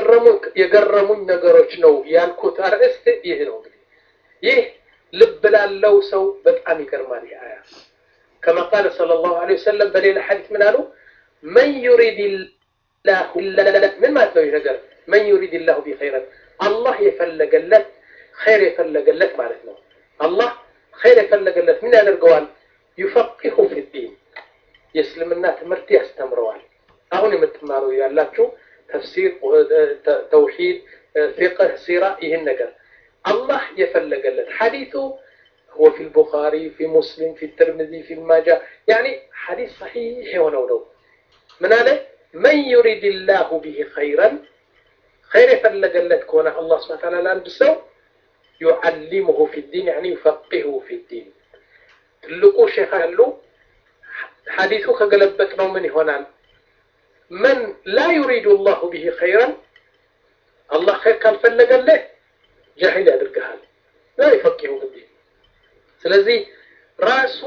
የገረሙኝ ነገሮች ነው ያልኩት አርዕስት ይህ ነው። እንግዲህ ይህ ልብ ላለው ሰው በጣም ይገርማል። ይህ አያ ከማ ቃለ ሰለላሁ ዐለይሂ ወሰለም በሌላ ሐዲስ ምን አሉ? መን ዩሪድ ላሁ ምን ማለት ነው ይህ ነገር? መን ዩሪድ ላሁ ቢ ኸይረን አላህ የፈለገለት ኸይር የፈለገለት ማለት ነው። አላህ ኸይር የፈለገለት ምን ያደርገዋል? ዩፈቂሁ ፊዲን የእስልምና ትምህርት ያስተምረዋል። አሁን የምትማሩ ያላችሁ ተፍሲር፣ ተውሂድ፣ ፊቅህ፣ ሲራ ይህን ነገር አላህ የፈለገለት ሐዲቱ هو في البخاري في مسلم في الترمذي في الماجه يعني حديث صحيح የሆነው ነው ምን አለ من يريد الله به خيرا خير የፈለገለት ከሆነ አላህ Subhanahu Ta'ala ለአንድ ሰው يعلمه في الدين يعني يفقهه في الدين ትልቁ ሼህ አሉ ሐዲሱ ከገለበጥ ነው ምን ይሆናል من لا يريد الله به خيرا الله خير ካልፈለገልህ ጃሂል ያደርግሃል لا يفقهه في الدين ስለዚህ ራሱ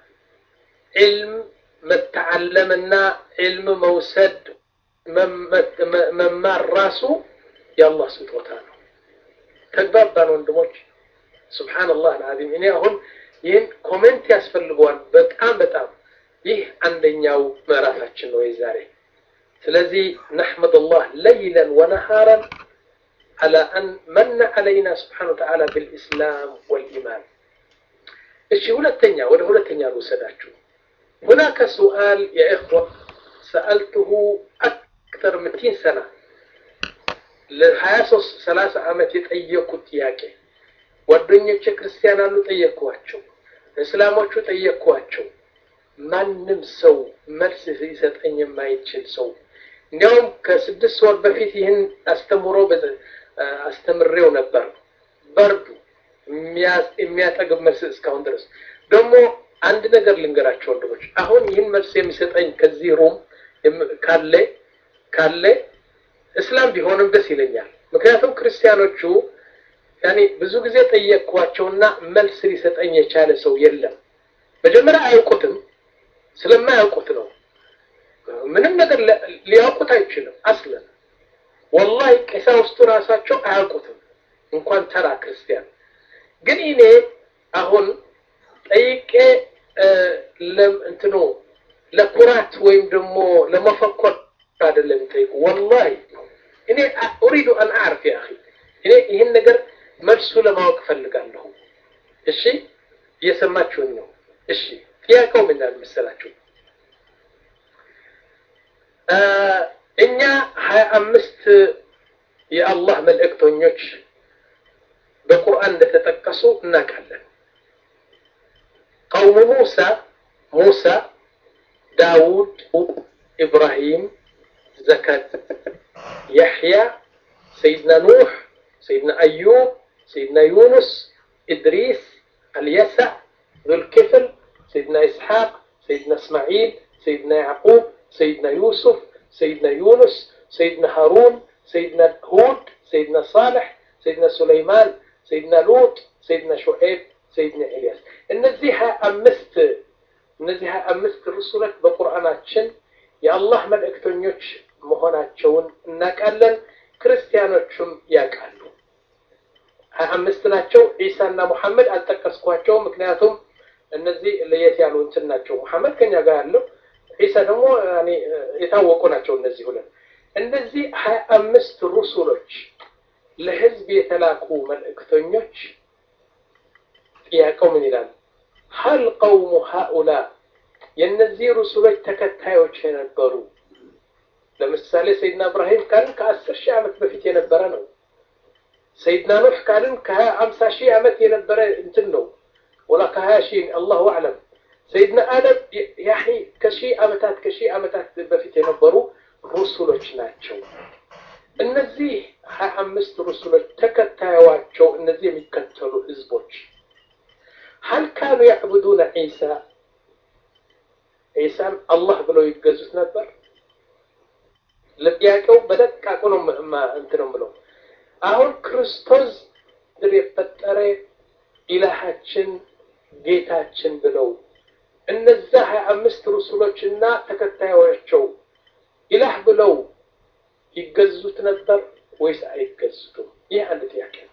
ዕልም መተዓለምና ዕልም መውሰድ መማር ራሱ የአላህ ስጦታ ነው። ተግባባን ወንድሞች? ሱብሓነላህ አልዓዚም። እኔ አሁን ይህን ኮሜንት ያስፈልገዋል በጣም በጣም። ይህ አንደኛው ምዕራፋችን ነው የዛሬ። ስለዚህ ነሕመዱላህ ለይለን ወነሃረን على أن من علينا سبحانه وتعالى بالإسلام والإيمان እሺ ሁለተኛ ወደ ሁለተኛ ልውሰዳችሁ هناك سؤال يا إخوة سألته أكثر من 200 سنة ለሀያ ሶስት ሰላሳ ዓመት የጠየኩት ጥያቄ ጓደኞቼ ክርስቲያን አሉ ጠየቅኳቸው፣ እስላሞቹ ጠየቅኳቸው። ማንም ሰው መልስ ሊሰጠኝ የማይችል ሰው እንዲያውም ከስድስት ወር በፊት ይህን አስተምሮ አስተምሬው ነበር። በርዱ የሚያጠግብ መልስ እስካሁን ድረስ ደግሞ አንድ ነገር ልንገራቸው ወንድሞች፣ አሁን ይህን መልስ የሚሰጠኝ ከዚህ ሩም ካለ ካለ እስላም ቢሆንም ደስ ይለኛል። ምክንያቱም ክርስቲያኖቹ ያኔ ብዙ ጊዜ ጠየቅኳቸውና መልስ ሊሰጠኝ የቻለ ሰው የለም። መጀመሪያ አያውቁትም፣ ስለማያውቁት ነው። ምንም ነገር ሊያውቁት አይችልም። አስለን ወላሂ ቀሳውስቱ ራሳቸው አያውቁትም፣ እንኳን ተራ ክርስቲያን። ግን እኔ አሁን ጠይቄ እንትኑ ለኩራት ወይም ደግሞ ለመፈኮር አይደለም የሚጠይቁ ወላሂ እኔ ኡሪዱ አን አዕርፍ ያ አኺ እኔ ይህን ነገር መልሱ ለማወቅ ፈልጋለሁ። እሺ እየሰማችሁኝ ነው? እሺ ጥያቄው ምን ይላል መሰላችሁ? እኛ ሀያ አምስት የአላህ መልእክተኞች በቁርአን እንደተጠቀሱ እናውቃለን። ቀውሙ ሙሳ ሙሳ፣ ዳውድ፣ ኢብራሂም፣ ዘከት፣ የሕያ፣ ሰይድና ኑሕ፣ ሰይድና አዩብ፣ ሰይድና ዩኑስ፣ ኢድሪስ፣ አልየሳዕ፣ ዙልክፍል፣ ሰይድና ኢስሓቅ፣ ሰይድና እስማዒል፣ ሰይድና ያዕቁብ፣ ሰይድና ዩሱፍ፣ ሰይድና ዩኑስ፣ ሰይድና ሃሩን፣ ሰይድና ሁድ፣ ሰይድና ሳልሕ፣ ሰይድና ሱለይማን፣ ሰይድና ሉጥ፣ ሰይድና ሹዔብ፣ ሰይድና ኤልያስ እነዚህ ሀያ አምስት እነዚህ ሀያ አምስት ርሱሎች በቁርአናችን የአላህ መልእክተኞች መሆናቸውን እናውቃለን። ክርስቲያኖቹም ያውቃሉ። ሀያ አምስት ናቸው። ዒሳና ሙሐመድ አልጠቀስኳቸውም፣ ምክንያቱም እነዚህ ለየት ያሉ እንትን ናቸው። ሙሐመድ ከኛ ጋር ያለው ዒሳ ደግሞ የታወቁ ናቸው። እነዚህ ሁለት እነዚህ ሀያ አምስት ሩሱሎች ለህዝብ የተላኩ መልእክተኞች ጥያቄው ምን ይላል? ሀል ቀውሙ ሃኡላ የእነዚህ ሩሱሎች ተከታዮች የነበሩ ለምሳሌ ሰይድና እብራሂም ካልን ከአስር ሺህ ዓመት በፊት የነበረ ነው። ሰይድና ኑሕ ካልን ከሀያ አምሳ ሺህ ዓመት የነበረ እንትን ነው ወላ ከሀያ ሺህ አላሁ አዕለም። ሰይድና አደም ያኒ ከሺህ ዓመታት ከሺህ ዓመታት በፊት የነበሩ ሩሱሎች ናቸው። እነዚህ ሀያ አምስት ሩሱሎች ተከታዮቻቸው እነዚህ የሚከተሉ ህዝቦች ሀል ካኑ ያዕቡዱነ ዒሳ ዒሳን አላህ ብለው ይገዙት ነበር? ለጥያቄው በደቃቁ ነው እንትን ነው የምለው። አሁን ክርስቶስ ምድር የፈጠረ ኢላሃችን ጌታችን ብለው እነዛ ሀያ አምስት ሩሱሎችና ተከታዮቻቸው ኢላህ ብለው ይገዙት ነበር ወይስ አይገዙትም? ይህ አንድ ጥያቄ ነው።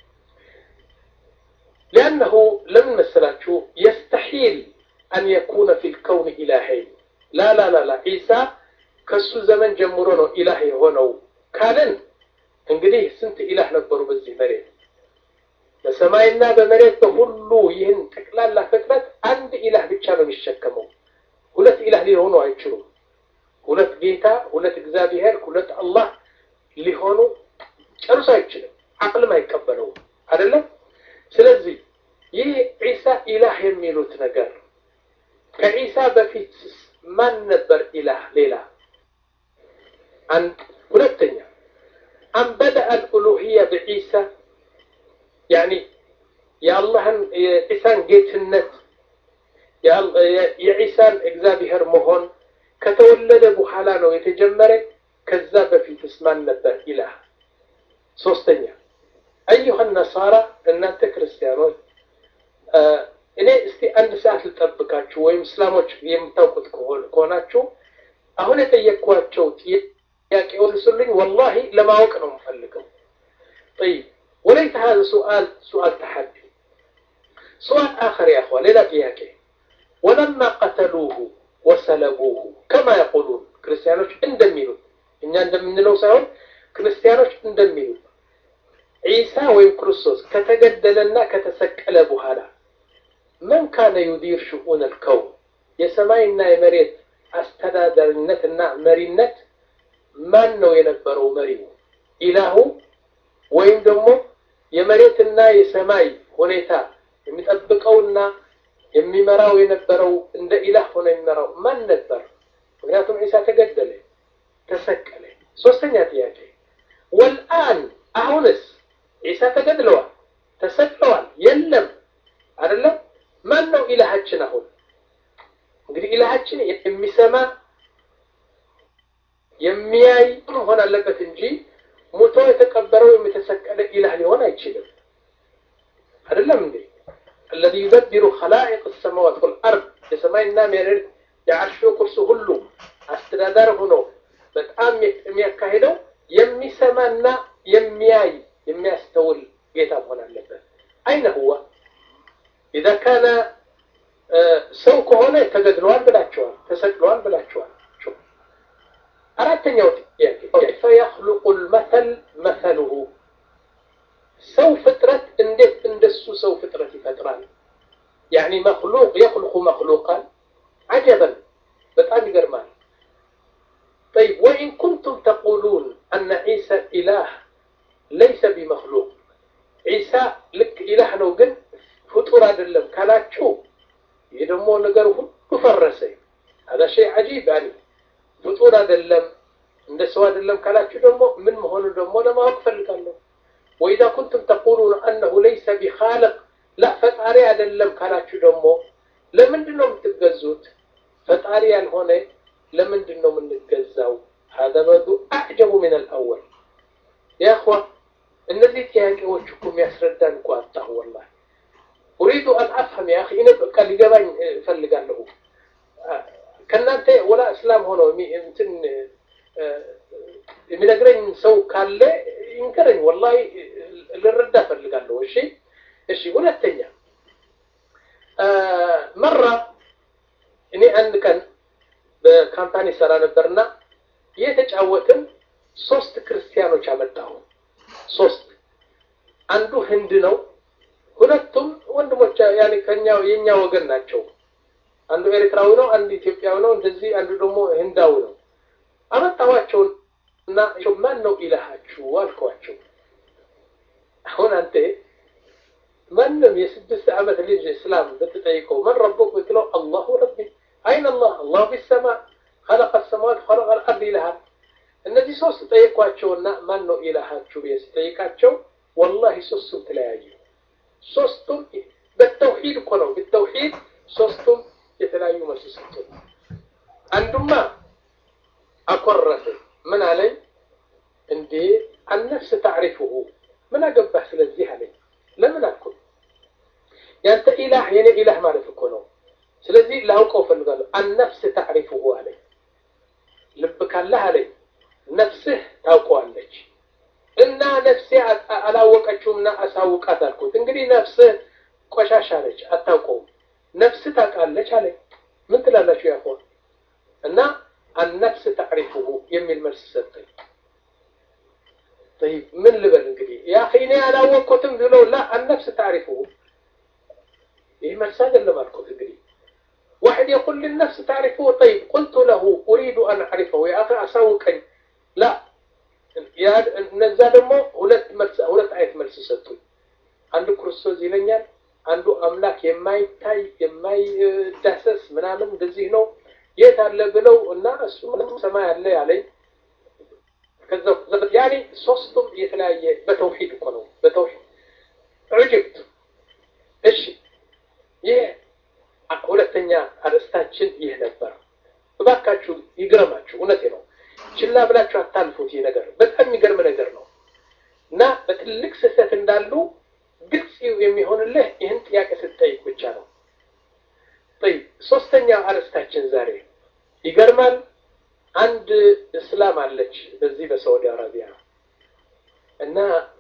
ሊአነሁ ለምን መሰላችሁ የስተሒል አን የኩነ ፊ ልከውን ኢላሀይን ላ ላ ላ ላ ዒሳ ከሱ ዘመን ጀምሮ ነው ኢላህ የሆነው ካልን እንግዲህ ስንት ኢላህ ነበሩ በዚህ መሬት በሰማይና በመሬት በሁሉ ይህን ጠቅላላ ፍጥረት አንድ ኢላህ ብቻ ነው የሚሸከመው ሁለት ኢላህ ሊሆኑ አይችሉም ሁለት ጌታ ሁለት እግዚአብሔር ሁለት አላህ ሊሆኑ ጨርሶ አይችልም አቅልም አይቀበለውም አይደለም ስለዚህ ይህ ዒሳ ኢላህ የሚሉት ነገር ከዒሳ በፊት ማን ነበር ኢላህ ሌላ አንድ ሁለተኛ አን በደአ አልኡሉህያ ብዒሳ ያኒ የአላህን የዒሳን ጌትነት የዒሳን እግዚአብሔር መሆን ከተወለደ በኋላ ነው የተጀመረ ከዛ በፊትስ ማን ነበር ኢላህ ሶስተኛ አዩሀ ነሳራ እናንተ ክርስቲያኖች እኔ እስቲ አንድ ሰዓት ልጠብቃችሁ ወይም እስላሞች የምታውቁት ከሆናችሁ አሁን የጠየቅኳቸው ጥያቄዎች ስልኝ ወላሂ ለማወቅ ነው የምፈልገው طيب وليس هذا سؤال سؤال تحدي سؤال آخر يا أخوة ليلة ጥያቄ ولما قتلوه وسلبوه كما يقولون ክርስቲያኖች እንደሚሉት እኛ እንደምንለው ሳይሆን ክርስቲያኖች እንደሚሉት ዒሳ ወይም ክርስቶስ ከተገደለና ከተሰቀለ በኋላ መን ካነ ዩዲር ሽኡን አልከውን የሰማይና የመሬት አስተዳዳሪነትና መሪነት ማን ነው የነበረው መሪው ኢላሁ ወይም ደግሞ የመሬትና የሰማይ ሁኔታ የሚጠብቀውና የሚመራው የነበረው እንደ ኢላህ ሆነ የሚመራው ማን ነበር ምክንያቱም ዒሳ ተገደለ ተሰቀለ ሶስተኛ ጥያቄ ወልአን አሁንስ ዒሳ ተገድለዋል ተሰቅለዋል የለም አይደለም ማን ነው ኢላሃችን አሁን እንግዲህ ኢላሃችን የሚሰማ የሚያይ መሆን አለበት እንጂ ሙቶ የተቀበረው የተሰቀለ ኢላህ ሊሆን አይችልም። አይደለም እንዴ? الذي يدبر خلائق السماوات والأرض የሰማይና መሬት የዓርሹ ኩርሲ ሁሉ አስተዳዳሪ ሆኖ በጣም የሚያካሂደው የሚሰማና የሚያይ የሚያስተውል ጌታ መሆን አለበት። አይነ ሁዋ ኢዛ ካነ ሰው ከሆነ ተገድለዋል ብላቸዋል፣ ተሰቅለዋል ብላቸዋል። አራተኛው ጥያቄ ከይፈ የኽሉቁ ልመተል መተልሁ ሰው ፍጥረት እንዴት እንደሱ ሰው ፍጥረት ይፈጥራል? ያኒ መክሉቅ የኽልቁ መክሉቃን አጀበን በጣም ይገርማል። طيب وإن كنتم تقولون أن عيسى إله ليس بمخلوق عيسى لك إله ነው ግን ፍጡር አይደለም ካላችሁ ይህ ደግሞ ነገር ሁሉ ፈረሰ። هذا شيء عجيب يعني ፍጡር አይደለም እንደ ሰው አይደለም ካላችሁ ደግሞ ምን መሆኑ ደግሞ ለማወቅ ፈልጋለሁ። وإذا كنتم تقولون أنه ليس بخالق لا ፈጣሪ አይደለም ካላችሁ ደግሞ ለምንድን ነው የምትገዙት? ፈጣሪ ያልሆነ ለምንድን ነው የምንገዛው? هذا برضو أعجب من الأول يا أخوة እነዚህ ጥያቄዎች እኮ የሚያስረዳን እኮ አጣሁ ወላሂ ኡሪዱ አን አፍሀም ያ አኺ እኔ በቃ ሊገባኝ እፈልጋለሁ ከእናንተ ወላ እስላም ሆኖ እንትን የሚነግረኝ ሰው ካለ ይንገረኝ ወላሂ ልረዳ እፈልጋለሁ እሺ እሺ ሁለተኛ መራ እኔ አንድ ቀን በካምፓኒ ሰራ ነበርና እየተጫወትን ሶስት ክርስቲያኖች አመጣሁ ሶስት አንዱ ህንድ ነው ሁለቱም ወንድሞች ያኔ ከኛው የኛ ወገን ናቸው አንዱ ኤርትራዊ ነው አንዱ ኢትዮጵያዊ ነው እንደዚህ አንዱ ደግሞ ህንዳዊ ነው አመጣኋቸው እና ማን ነው ኢላሃችሁ አልኳቸው አሁን አንተ ማንም የስድስት ዓመት ልጅ እስላም ብትጠይቀው መን ረቡክ ብትለው አላሁ ረቢ አይን አላህ አላሁ ፊሰማ خلق السماوات خلق الأرض ይልሃል እነዚህ ሶስት ጠየኳቸውና ማን ነው ኢላሃችሁ ብዬ ስጠይቃቸው ወላሂ ሶስቱም ተለያዩ ሶስቱም በተውሂድ እኮ ነው በተውሂድ ሶስቱም የተለያዩ መልስ ሰጡ አንዱማ አኮረፈ ምን አለኝ እንዴ አነፍስ ታዕሪፍሁ ምን አገባህ ስለዚህ አለኝ ለምን አልኩት ያንተ ኢላህ የኔ ኢላህ ማለት እኮ ነው ስለዚህ ላውቀው ፈልጋለሁ አነፍስ ታዕሪፍሁ አለኝ ልብ ካለህ አለኝ ነፍስህ ታውቀዋለች እና ነፍሴ አላወቀችውምና አሳውቃት አልኩት እንግዲህ ነፍስህ ቆሻሻ ነች አታውቀውም ነፍስህ ታውቃለች አለኝ ምን ትላላችሁ ያሆን እና አነፍስ ታዕሪፍሁ የሚል መልስ ሰጠኝ طيب ምን ልበል እንግዲህ ያ እኔ አላወቅኩትም ብለው ላ አነፍስ ታዕሪፍሁ ይህ መልስ አይደለም አልኩት እንግዲህ واحد يقول للنفس تعرفه طيب قلت له أريد أن أعرفه يا أخي أسوقني لا እነዛ ደግሞ ሁለት መልስ ሁለት አይነት መልስ ሰጡኝ አንዱ ክርስቶስ ይለኛል አንዱ አምላክ የማይታይ የማይዳሰስ ምናምን እንደዚህ ነው የት አለ ብለው እና እሱ ሰማይ አለ ያለኝ ከዛ ያኔ ሶስቱም የተለያየ በተውሂድ እኮ ነው በተውሂድ ዑጅብት እሺ ይህ ሁለተኛ አርዕስታችን ይህ ነበር እባካችሁ ይግረማችሁ እውነቴ ነው ችላ ብላችሁ አታልፉት ይህ ነገር በጣም የሚገርም ነገር ነው እና በትልቅ ስህተት እንዳሉ ግልጽ የሚሆንልህ ይህን ጥያቄ ስትጠይቅ ብቻ ነው طيب ሶስተኛ አርዕስታችን ዛሬ ይገርማል አንድ እስላም አለች በዚህ በሳዑዲ አረቢያ እና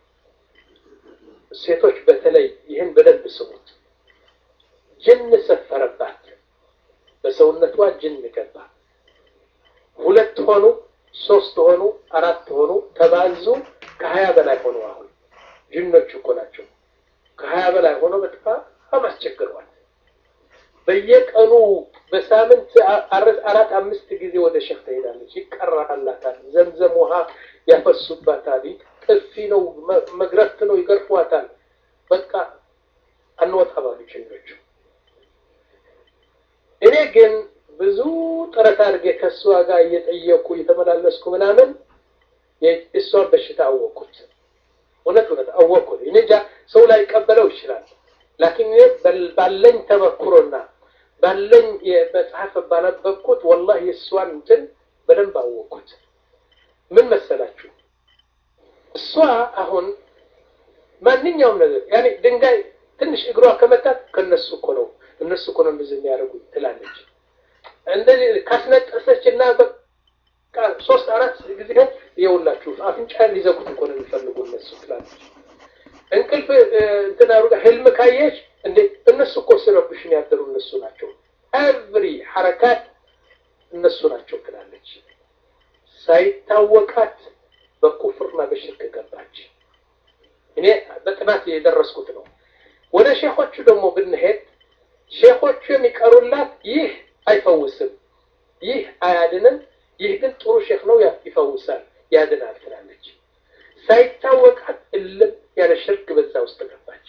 ሴቶች በተለይ ይህን በደንብ ስሙት ጅን ሰፈረባት በሰውነቷ ጅን ገባ ሁለት ሆኑ ሶስት ሆኑ አራት ሆኑ ተባዙ ከሀያ በላይ ሆኑ አሁን ጅኖች እኮ ናቸው ከሀያ በላይ ሆኖ በጣም አስቸግረዋል በየቀኑ በሳምንት አራት አምስት ጊዜ ወደ ሸህ ትሄዳለች ይቀራላታል ዘምዘም ውሃ ያፈሱባታል ጥፊ ነው መግረፍት ነው ይገርፏታል በቃ አንወጣ ባሉ ጅኖቹ እኔ ግን ብዙ ጥረት አድርጌ ከእሷ ጋር እየጠየኩ እየተመላለስኩ ምናምን እሷን በሽታ አወቅኩት እውነት እውነት አወቅኩት እኔ እንጃ ሰው ላይ ቀበለው ይችላል ላኪን እኔ ባለኝ ተመክሮና ባለኝ መጽሐፍ ባነበብኩት ወላሂ የእሷን እንትን በደንብ አወቅኩት ምን መሰላችሁ እሷ አሁን ማንኛውም ነገር ያኔ ድንጋይ ትንሽ እግሯ ከመታት ከነሱ እኮ ነው እነሱ እኮ ነው እንደዚህ የሚያደርጉት ትላለች። እንደዚህ ካስነጠሰች እና በቃ ሶስት አራት ጊዜ ይኸውላችሁ አፍንጫን ሊዘጉት እኮ ነው የሚፈልጉ እነሱ ትላለች። እንቅልፍ እንትን አድርጋ ህልም ካየች እንዴ እነሱ እኮ ሲረብሽን ያደሩ እነሱ ናቸው። ኤቭሪ ሐረካት እነሱ ናቸው ትላለች። ሳይታወቃት በኩፍርና በሽርክ ገባች። እኔ በጥናት የደረስኩት ነው። ወደ ሼኾቹ ደግሞ ብንሄድ ሼኾቹ የሚቀሩላት ይህ አይፈውስም፣ ይህ አያድንም፣ ይህ ግን ጥሩ ሼክ ነው ይፈውሳል፣ ያድናል ትላለች። ሳይታወቃት እልም ያለ ሽርክ በዛ ውስጥ ገባች።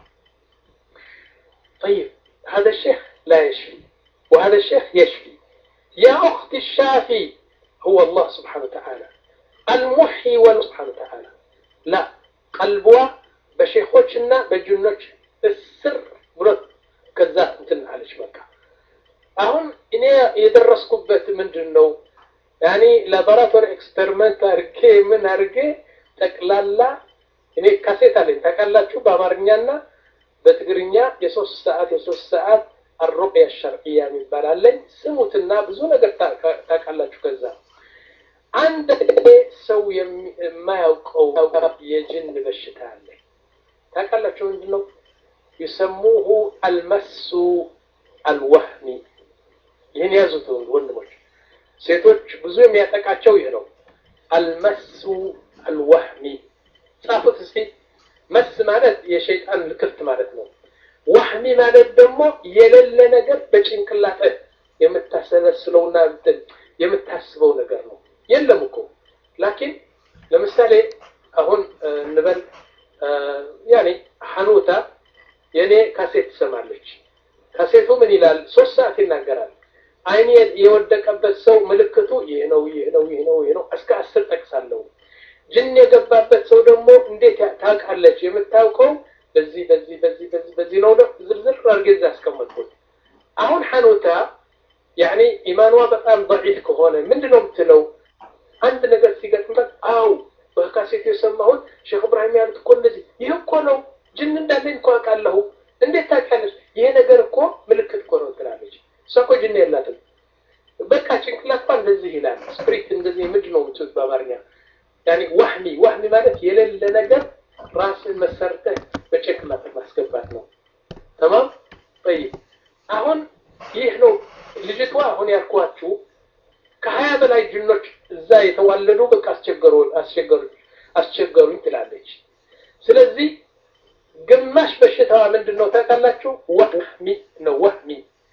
طيب هذا الشيخ لا يشفي وهذا الشيخ يشفي يا أختي الشافي هو الله سبحانه وتعالى المحيي والله سبحانه وتعالى لا قلبوا በሼኾችና በጅኖች እስር ብሎት ከዛ እንትን አለች። በቃ አሁን እኔ የደረስኩበት ምንድን ነው ያኔ ላቦራቶሪ ኤክስፐሪመንት አድርጌ ምን አድርጌ ጠቅላላ እኔ ካሴት አለኝ ታውቃላችሁ፣ በአማርኛና በትግርኛ የሶስት ሰዓት የሶስት ሰዓት አሩቅያ ሸርዕያ የሚባል አለኝ። ስሙትና ብዙ ነገር ታውቃላችሁ። ከዛ አንድ ሰው የማያውቀው የጅን በሽታ አለ። ታውቃላችሁ ምንድን ነው? ይሰሙሁ አልመሱ አልወህሚ። ይህን ያዙት ወንድሞች፣ ሴቶች ብዙ የሚያጠቃቸው ይህ ነው። አልመሱ አልወህሚ ጻፉት እስቲ። መስ ማለት የሸይጣን ልክፍት ማለት ነው። ዋህሚ ማለት ደግሞ የሌለ ነገር በጭንቅላትህ የምታሰለስለውና የምታስበው ነገር ነው። የለም እኮ ላኪን ለምሳሌ አሁን እንበል ያኔ ሐኑታ የኔ ካሴት ትሰማለች። ካሴቱ ምን ይላል? ሶስት ሰዓት ይናገራል። አይኔ የወደቀበት ሰው ምልክቱ ይህ ነው፣ ይህ ነው፣ ይህ ነው፣ ይህ ነው እስከ አስር ጠቅሳለሁ። ጅን የገባበት ሰው ደግሞ እንዴት ታውቃለች? የምታውቀው በዚህ በዚህ በዚህ በዚህ በዚህ ነው። ዝርዝር አድርጌ እዛ አስቀመጥኩት። አሁን ሐኑታ ያኔ ኢማኗ በጣም ضعيف ከሆነ ምንድን ነው የምትለው? አንድ ነገር ሲገጥምበት አው በካሴት የሰማሁት ሼክ እብራሂም ያሉት እኮ እንደዚህ ይህ እኮ ነው ጅን እንዳለኝ እኮ አውቃለሁ። እንዴት ታውቂያለሽ? ይሄ ነገር እኮ ምልክት እኮ ነው ትላለች። እሷ እኮ ጅን የላትም። በቃ ጭንቅላቷ እንደዚህ ይላል። ስፕሪት እንደዚህ ምንድን ነው የምትሉት በአማርኛ? ያኔ ዋህሚ ዋህሚ ማለት የሌለ ነገር ራስን መሰርተህ በጭንቅላት ማስገባት ነው። ተማም ጠይብ። አሁን ይህ ነው ልጅቷ አሁን ያልኳችሁ ከሀያ በላይ ጅኖች እዛ የተዋለዱ በቃ አስቸገሩ አስቸገሩ አስቸገሩኝ ትላለች። ስለዚህ ግማሽ በሽታዋ ምንድን ነው ታውቃላችሁ? ወህሚ ነው። ወህሚ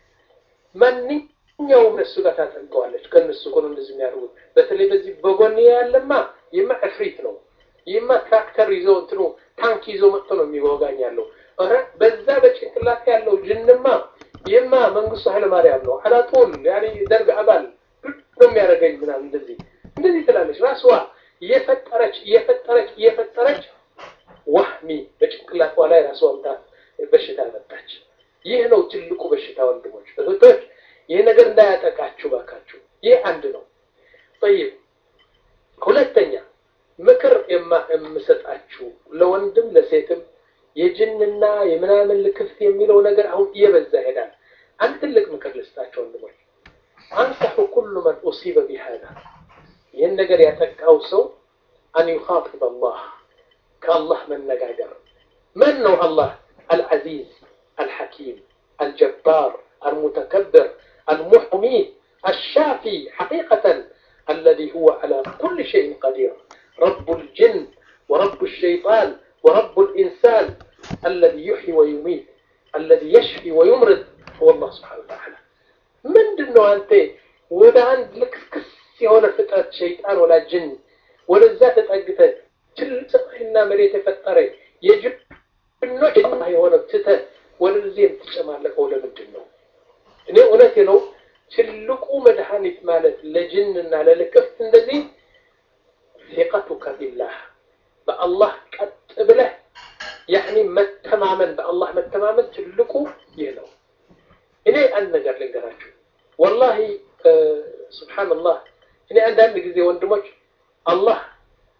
ማንኛውም እነሱ ጋር ታጠንቀዋለች። ከእነሱ እኮ ነው እንደዚህ የሚያደርጉት። በተለይ በዚህ በጎን ያለማ ይህማ እፍሪት ነው። ይህማ ትራክተር ይዞ እንትኑ ታንክ ይዞ መጥቶ ነው የሚወጋኝ ያለው። ኧረ በዛ በጭንቅላት ያለው ጅንማ ይህማ መንግስቱ ኃይለማርያም ነው አላጦል ያኔ ደርግ አባል ነው የሚያደርገኝ ምናምን እንደዚህ እንደዚህ ትላለች። ራስዋ እየፈጠረች እየፈጠረች እየፈጠረች ዋህሚ በጭንቅላቷ ላይ ራስዋምታ በሽታ መጣች። ይህ ነው ትልቁ በሽታ ወንድሞች እህቶች፣ ይህ ነገር እንዳያጠቃችሁ ባካችሁ። ይህ አንድ ነው። ጠይብ ሁለተኛ ምክር የምሰጣችሁ ለወንድም ለሴትም የጅንና የምናምን ልክፍት የሚለው ነገር አሁን እየበዛ ይሄዳል። አንድ ትልቅ ምክር ልስጣቸው ወንድሞች አንሰሑ ኩሉ መን ኡሲበ ቢሃዛ ይህን ነገር ያጠቃው ሰው አን ዩኻጢብ አላህ ከአላህ መነጋገር መን ነው አላህ አልዓዚዝ አልሐኪም አልጀባር አልሙተከብር المحمي الشافي حقيقة الذي هو على كل شيء قدير رب الجن ورب الشيطان ورب الإنسان الذي يحيي ويميت الذي يشفي ويمرض هو الله سبحانه وتعالى ምንድን ነው አንተ ወደ አንድ ልክስክስ የሆነ ፍጥረት ሸይጣን ወላ ጅን ወደዛ ተጠግተ ትልቅ ሰማይና መሬት የፈጠረ የጅኖች የሆነ ትተ ወደዚህ የምትጨማለቀው ለምንድን ነው? እኔ እውነቴ ነው። ትልቁ መድኃኒት ማለት ለጅንና ለልክፍት እንደዚህ ፊቀቱከ ቢላህ በአላህ ቀጥ ብለህ ያኒ መተማመን በአላህ መተማመን ትልቁ ይህ ነው። እኔ አንድ ነገር ልንገራችሁ ወላሂ ስብሓንላህ እኔ አንዳንድ ጊዜ ወንድሞች አላህ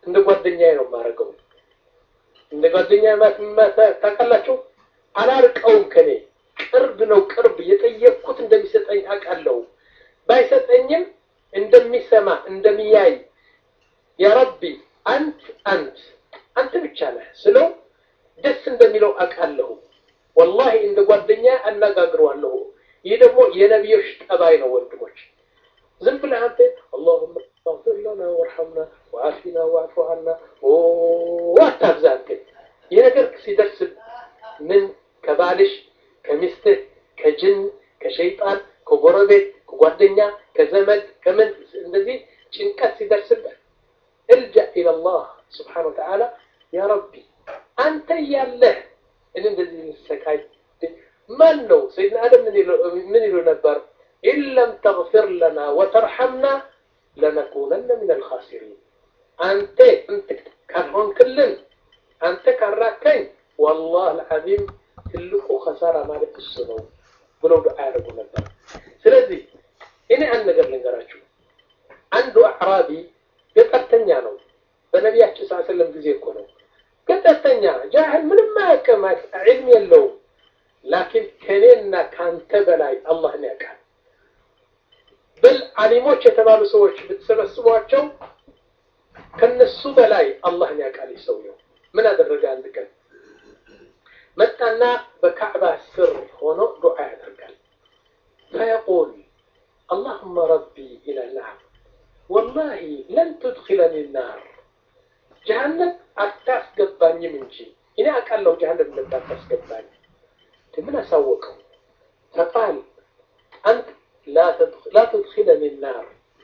እንደ ጓደኛዬ ነው የማደርገው። እንደ ጓደኛዬ ታውቃላችሁ፣ አላርቀውም ከኔ ቅርብ ነው ቅርብ የጠየቅኩት እንደሚሰጠኝ አውቃለሁ። ባይሰጠኝም እንደሚሰማ እንደሚያይ ያ ረቢ አንት አንት አንተ ብቻ ነህ ስለው ደስ እንደሚለው አውቃለሁ። ወላሂ እንደ ጓደኛ አነጋግረዋለሁ። ይህ ደግሞ የነቢዮች ጠባይ ነው ወንድሞች። ዝም ብለህ አንተ አላሁመ እግፊር ለና ወርሐምና ወአፊና ወአፉ ዐና አታብዛ። አንተ ይህ ነገር ሲደርስ ምን ከባልሽ ከሚስትህ ከጅን ከሸይጣን ከጎረቤት ከጓደኛ ከዘመድ ከምን እንደዚህ ጭንቀት ሲደርስብህ እልጃ ኢለላህ ስብሓነ ወተዓላ ያ ረቢ አንተ እያለህ እኔ እንደዚህ ልሰቃይ ማን ነው ሰይድና አደም ምን ይሉ ነበር ኢለም ተግፊር ለና ወተርሐምና ለነኩነነ ምን አልኻሲሪን አንተ ካልሆንክልን አንተ ካራከኝ ወላህ አልዓዚም ትልቁ ከሳራ ማለት እሱ ነው ብለው ዱዓ ያደርጉ ነበር ስለዚህ እኔ አንድ ነገር ልንገራችሁ አንዱ አዕራቢ ገጠርተኛ ነው በነቢያችን ስ ሰለም ጊዜ እኮ ነው ገጠርተኛ ጃህል ምንም አያውቅም ዕልም የለውም ላኪን ከእኔና ከአንተ በላይ አላህን ያውቃል በል አሊሞች የተባሉ ሰዎች ብትሰበስቧቸው ከነሱ በላይ አላህን ያውቃል ሰውየው ምን አደረገ አንድ ቀን መጣና በካዕባ ስር ሆኖ ዱዓ ያደርጋል ፈየቁል اللهم ربي إلى النار والله لن تدخلني النار جهنم አታስገባኝም እንጂ እኔ አውቃለሁ ጀሃነም እንደማታስገባኝ ምን አሳወቀው ፈቃል አንተ لا تدخلني النار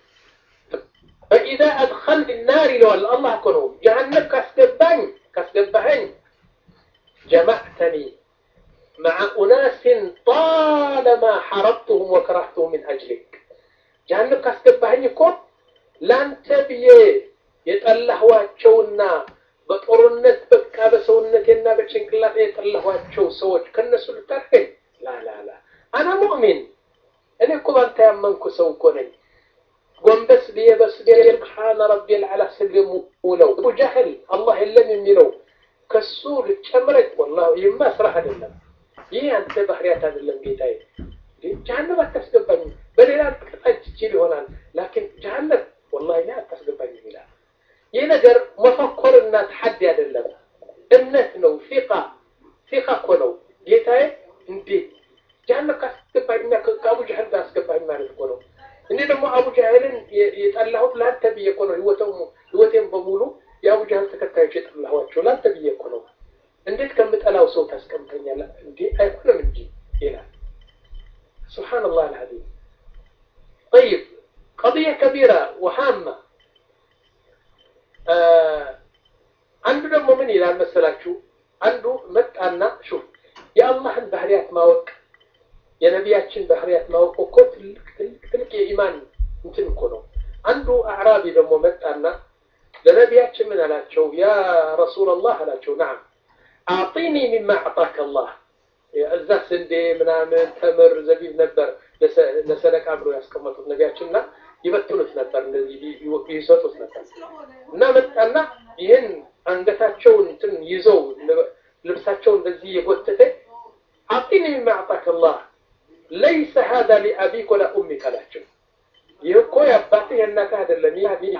فإذا أدخلني النار ይለዋል አላህ እኮ ነው ጀሃነም ካስገባኝ ካስገባኸኝ جمعتني مع أناس طالما حربتهم وكرهتهم من أجلك جهنم ካስገባኸኝ እኮ ላንተ ብዬ የጠላህዋቸውና በጦርነት በቃ በሰውነቴና በጭንቅላት የጠላኋቸው ሰዎች ከነሱ ልታርገኝ ላላላ አና ሙእሚን እኔ እኮ ባንተ ያመንኩ ሰው እኮ ነኝ ጎንበስ ብዬ በስዴ ስብሓነ ረቢ ልዓላ ስል የምውለው አቡ ጃህል አላህ የለም የሚለው ከሱ ልጨምረኝ ወላ ይህማ ስራህ አይደለም ይህ አንተ ባህርያት አይደለም ጌታዬ ጀሃነም አታስገባኝም በሌላ ቅጣጭ ይችል ይሆናል ላኪን ጀሃነም ወላሂ እኔ አታስገባኝም ይላል ይህ ነገር መፈኮርና ተሐዲ አይደለም እምነት ነው ፊቃ ፊቃ እኮ ነው ጌታዬ እንዴት ጀሃነም ካስገባኝና ከአቡ ጃህል ጋር አስገባኝ ማለት እኮ ነው እኔ ደግሞ አቡ ጃህልን የጠላሁት ለአንተ ብዬ እኮ ነው ህይወቴን በሙሉ የአቡ ጃህል ተከታዮች የጠላኋቸው ለአንተ ብዬ እኮ ነው እንዴት ከምጠላው ሰው ታስቀምጠኛለህ እንዴ አይሆንም እንጂ ይላል سبحان الله العظيم طيب قضية كبيرة وهامة አንዱ ደግሞ ምን ይላል መሰላችሁ አንዱ መጣና ሹፍ የአላህን ባህሪያት ማወቅ የነቢያችን ባህሪያት ማወቅ እኮ ትልቅ ትልቅ ትልቅ የኢማን እንትን እኮ ነው አንዱ አዕራቢ ደግሞ መጣና ለነቢያችን ምን አላቸው ያ ረሱላላህ አላቸው ናም አዕጢኒ ሚማ አዕጣከ አላህ እዛ ስንዴ ምናምን ተምር ዘቢብ ነበር ለሰደቃ ብሎ ያስቀመጡት ነቢያችን እና ይበትኑት ነበር እንደዚህ ይሰጡት ነበር እና መጣና ይህን አንገታቸውን እንትን ይዘው ልብሳቸው እንደዚህ የጎተተ አዕጢኒ ሚማ አዕጣከ አላህ ለይሰ ሀዛ ሊአቢክ ወላ ኡሚክ አላቸው ይህ እኮ የአባትህ የእናትህ አይደለም ይህ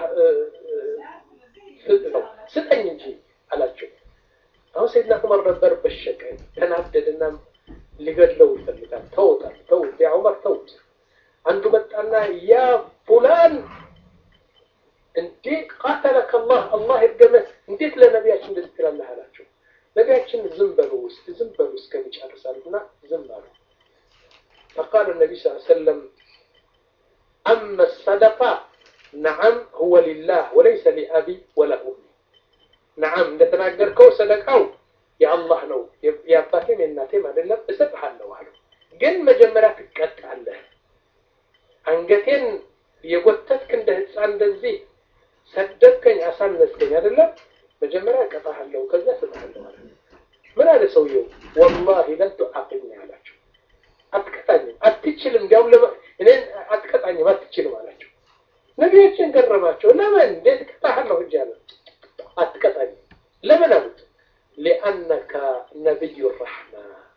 ነው ስጠኝ እንጂ አላቸው አሁን ሰይድና ዑመር ነበር በሸቀ ተናደድና ሊገድለው ይፈልጋል ተውታል ተውት ያ ዑመር ተውት አንዱ መጣና ያ ፉላን እንዴ ቃተለከ አላህ አላህ ይርገመህ እንዴት ለነቢያችን እንደዚህ ትላለህ አላቸው ነቢያችን ዝም በሉ ውስጥ ዝም በሉ እስከሚጨርሳሉና ዝም አሉ فقال النبي صلى الله عليه وسلم أما الصدقة نعم هو لله وليس لأبي ولا أمي نعم እንደተናገርከው ሰደቃው የአላህ ነው የአባቴም የእናቴም አይደለም እሰጥሃለሁ አሉ ግን መጀመሪያ ትቀጣለህ አንገቴን የጎተትክ እንደ ህፃን እንደዚህ ሰደብከኝ አሳነስከኝ አይደለም መጀመሪያ እቀጣሃለሁ ከዛ እሰጥሃለሁ አለ ምን አለ ሰውየው ወላሂ ለን ቱዓቂብኒ አላቸው አትቀጣኝም አትችልም እንዲያውም እኔን አትቀጣኝም አትችልም አላቸው ነቢያችን ገረማቸው ለምን እንዴት እቀጣሃለሁ እጅ አለ አትቀጣኝ ለምን አሉት ሊአነከ ነቢዩ ረሕማ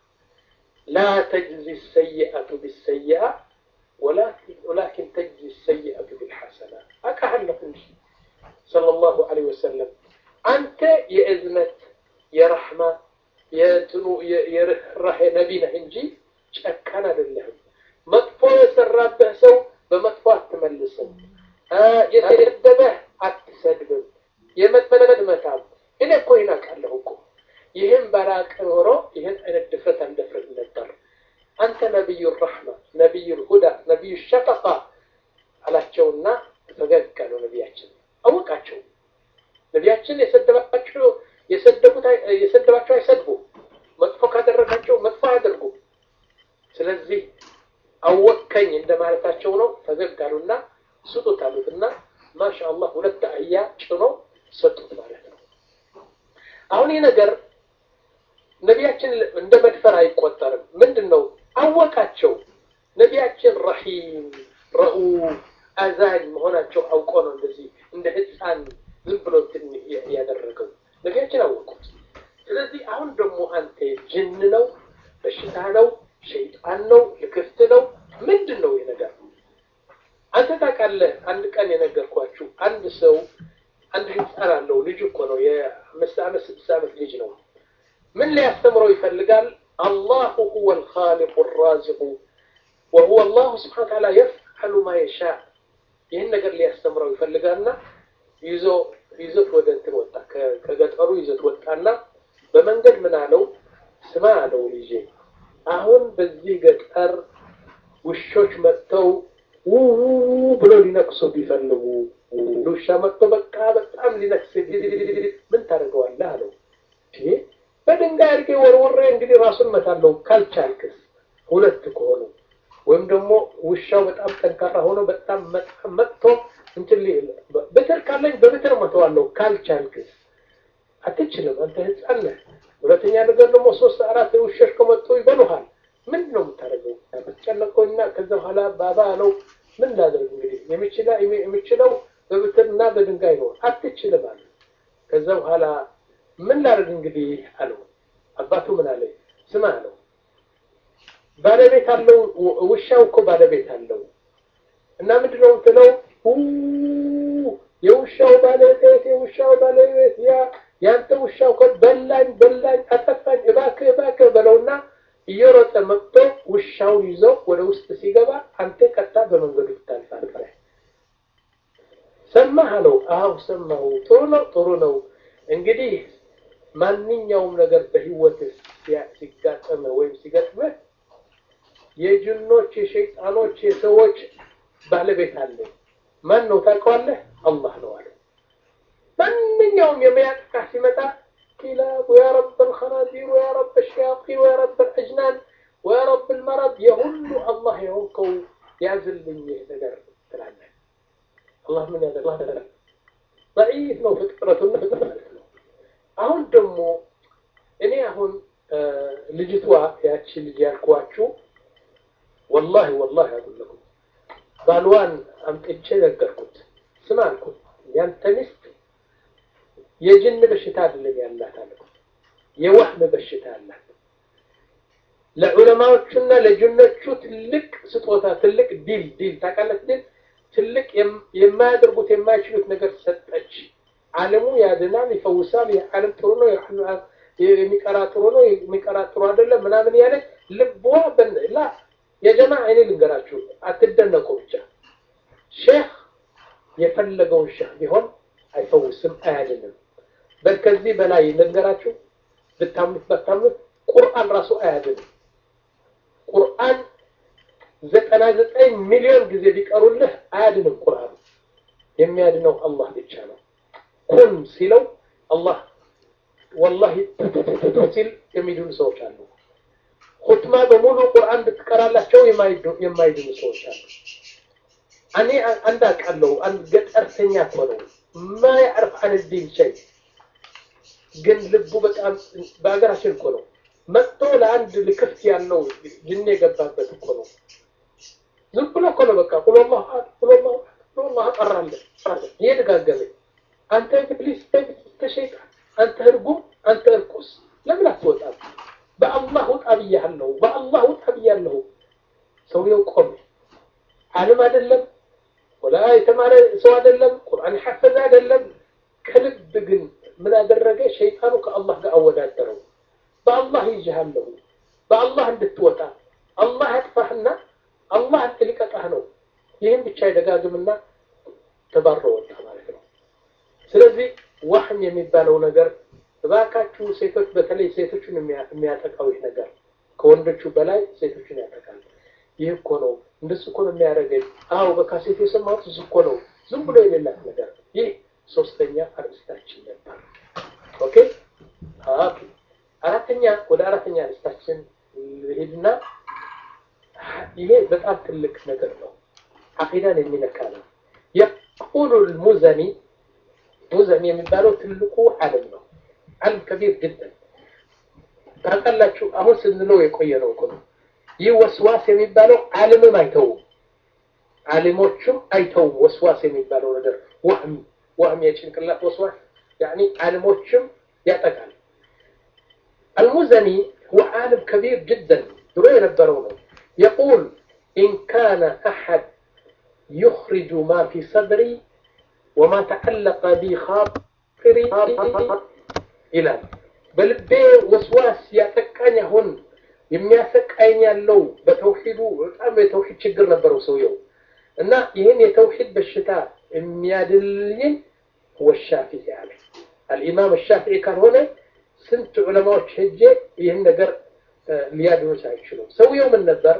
ላ ተጅዚ ሰይአቱ ቢሰይአ ወላኪን ተጅዚ ሰይአቱ ቢልሐሰና አቃሃለሁ እንጂ ሰለላሁ ዐለይሂ ወሰለም አንተ የእዝነት የረሕማ የእንትኑ የርኅራሄ ነቢ ነህ እንጂ ጨካን አይደለህም። መጥፎ የሰራበህ ሰው በመጥፎ አትመልስም። የሰደበህ አትሰድብም። የመጥመድ መታም እኔ እኮ ይህን አውቃለሁ እኮ ይህን ባላቅ ኖሮ ይህን አይነት ድፍረት አልደፍርም ነበር። አንተ ነቢዩ ረሕማ፣ ነቢዩ ሁዳ፣ ነቢዩ ሸፈቃ አላቸውና ፈገግ አለው ነቢያችን። አወቃቸው ነቢያችን የሰደባቸው የሰደቡት የሰደባቸው አይሰድቡ፣ መጥፎ ካደረጋቸው መጥፎ አያደርጉ። ስለዚህ አወከኝ እንደማለታቸው ነው። ፈገግ አሉና ስጡት አሉትና ማሻአላህ ሁለት አህያ ጭኖ ሰጡት ማለት ነው። አሁን ይህ ነገር ነቢያችን እንደ መድፈር አይቆጠርም። ምንድን ነው አወቃቸው። ነቢያችን ረሂም ረኡፍ አዛኝ መሆናቸው አውቆ ነው እንደዚህ እንደ ህፃን ዝም ብሎ ያደረገው ነቢያችን አወቁት። ስለዚህ አሁን ደግሞ አንተ ጅን ነው፣ በሽታ ነው፣ ሸይጣን ነው፣ ልክፍት ነው፣ ምንድን ነው ይህ ነገር? አንተ ታውቃለህ። አንድ ቀን የነገርኳችሁ አንድ ሰው አንድ ህፃን አለው። ልጅ እኮ ነው፣ የአምስት ዓመት ስድስት ዓመት ልጅ ነው። ምን ሊያስተምረው ይፈልጋል? አላሁ ሁወ ልኻሊቁ ራዚቁ ወሁወ አላሁ ስብሓነ ወተዓላ የፍዐሉ ማ የሻ ይህን ነገር ሊያስተምረው ይፈልጋልና ይዞ ይዞት ወደ እንትን ወጣ። ከገጠሩ ይዞት ወጣና በመንገድ ምን አለው? ስማ አለው ልጄ፣ አሁን በዚህ ገጠር ውሾች መጥተው ውው ብሎ ሊነክሱ ቢፈልጉ ውሻ መጥቶ በቃ በጣም ሊነክስ ምን ታደርገዋለህ አለው። በድንጋይ አድርጌ ወርውሬ እንግዲህ ራሱን መታለው ካልቻልክስ፣ ሁለት ከሆኑ ወይም ደግሞ ውሻው በጣም ጠንካራ ሆኖ በጣም መጥቶ እንትን ብትር ካለኝ በብትር መተዋለሁ ካልቻልክስ፣ አትችልም፣ አንተ ህፃን ነህ። ሁለተኛ ነገር ደግሞ ሶስት አራት ውሾች ከመጡ ይበሉሃል። ምንድን ነው የምታደርገው? ብትጨነቀውና ከዛ በኋላ ባባ ነው ምን ላደርግ እንግዲህ የሚችለው በብትርና በድንጋይ ነው። አትችልም አለ። ከዛ በኋላ ምን ላደርግ እንግዲህ አለው። አባቱ ምን አለ? ስማ አለው ባለቤት አለው። ውሻው እኮ ባለቤት አለው እና ምንድን ነው የምትለው? የውሻው ባለቤት የውሻው ባለቤት ያ ያንተ ውሻ እኮ በላኝ በላኝ አጠፋኝ፣ እባክህ እባክህ በለውና እየሮጠ መጥቶ ውሻውን ይዞ ወደ ውስጥ ሲገባ አንተ ቀጣ በመንገዱ ትታልፋለህ። ሰማህ አለው። አዎ ሰማሁ። ጥሩ ነው ጥሩ ነው። እንግዲህ ማንኛውም ነገር በህይወትህ ሲጋጠምህ ወይም ሲገጥምህ የጅኖች፣ የሸይጣኖች፣ የሰዎች ባለቤት አለ። ማን ነው ታውቀዋለህ? አላህ ነው አለ። ማንኛውም የሚያጠቃ ሲመጣ كلاب ويا رب الخنازير ويا رب الشياطين ويا رب الأجنان ويا رب المرض يهل الله يهوكو يعزل مني نقر تلعنى الله من هذا الله هذا ضعيف ነው ፍጥረቱነት ማለት ነው። አሁን ደግሞ እኔ አሁን ልጅቷ ያቺ ልጅ ያልኳችሁ ወላሂ ወላሂ አቁለኩም ባልዋን አምጥቼ ነገርኩት። ስማ አልኩት ያንተ ሚስት የጅን በሽታ አይደለም ያላት አልኩት። የወህም በሽታ አላት። ለዑለማዎቹና ለጅኖቹ ትልቅ ስጦታ ትልቅ ዲል ዲል ታውቃለች ዲል ትልቅ የማያደርጉት የማይችሉት ነገር ሰጠች። ዓለሙ ያድናል፣ ይፈውሳል፣ የዓለም ጥሩ ነው፣ የሚቀራ ጥሩ ነው፣ የሚቀራ ጥሩ አይደለም ምናምን ያለች ልቧ ላ የጀማ እኔ ልንገራችሁ፣ አትደነቁ ብቻ ሼህ የፈለገውን ሼህ ቢሆን አይፈውስም፣ አያድንም። በል ከዚህ በላይ ልንገራችሁ፣ ብታምኑት ባታምኑት ቁርአን ራሱ አያድንም። ቁርአን ዘጠና ዘጠኝ ሚሊዮን ጊዜ ቢቀሩልህ አያድንም። ቁርአን የሚያድነው አላህ ብቻ ነው። ኩን ሲለው አላህ ወላሂ ሲል የሚድኑ ሰዎች አሉ። ሁትማ በሙሉ ቁርአን ብትቀራላቸው የማይድኑ ሰዎች አሉ። እኔ አንድ አውቃለሁ። አንድ ገጠርተኛ እኮ ነው ማ ያዕርፍ አን ዲን ሸይ ግን ልቡ በጣም በሀገራችን እኮ ነው መጥቶ ለአንድ ልክፍት ያለው ጅን የገባበት እኮ ነው። ዝም ብሎ እኮ ነው በቃ ቁሎላህ ቁሎላህ ቁሎላህ ጠራለ እየደጋገመ አንተ ፕሊስ ሸይጣን፣ አንተ እርጉም፣ አንተ እርኩስ ለምን አትወጣም? በአላህ ውጣ ብያለሁ፣ በአላህ ውጣ ብያለሁ። ሰውየው ቆመ። ዓለም አይደለም ወላ የተማረ ሰው አይደለም፣ ቁርአን ሐፈዘ አይደለም። ከልብ ግን ምን አደረገ? ሸይጣኑ ከአላህ ጋር አወዳደረው። በአላህ ይዤሃለሁ፣ በአላህ እንድትወጣ አላህ ያጥፋህና አላህ ሊቀጣህ ነው። ይህን ብቻ ይደጋግምና ተባሮ ወጣ ማለት ነው። ስለዚህ ዋህም የሚባለው ነገር እባካችሁ ሴቶች፣ በተለይ ሴቶችን የሚያጠቃው ይህ ነገር ከወንዶቹ በላይ ሴቶችን ያጠቃል። ይህ እኮ ነው እንደሱ እኮ ነው የሚያደርገኝ። አዎ በካሴት የሰማሁት እሱ እኮ ነው፣ ዝም ብሎ የሌላት ነገር። ይህ ሶስተኛ አርእስታችን ነበር። ኦኬ ኦኬ። አራተኛ ወደ አራተኛ አርእስታችን ሄድና ይሄ በጣም ትልቅ ነገር ነው፣ አቂዳን የሚነካ ነው። የቁሉ ልሙዘኒ ሙዘኒ የሚባለው ትልቁ ዓለም ነው። ዓለም ከቢር ጅደን ታውቃላችሁ። አሁን ስንለው የቆየ ነው እኮ ነው። ይህ ወስዋስ የሚባለው ዓለምም አይተውም፣ ዓለሞቹም አይተውም። ወስዋስ የሚባለው ነገር ወህም ወህም የጭንቅላት ወስዋስ ያኒ ዓለሞችም ያጠቃል። አልሙዘኒ هو عالم كبير جدا ድሮ የነበረው ነው። يقول إن كان أحد يخرج ما في صدري وما تعلق بي خاطري ይላል በልቤ ወስዋስ ያጠቃኝ አሁን የሚያሰቃኝ ያለው በተውሂዱ በጣም የተውሂድ ችግር ነበረው ሰውየው እና ይህን የተውሂድ በሽታ የሚያድልኝ ወሻፊዒ አለ አልኢማም ሻፊዒ ካልሆነ ስንት ዑለማዎች ሄጄ ይህን ነገር ሊያድኑት አይችሉም ሰውየው ምን ነበር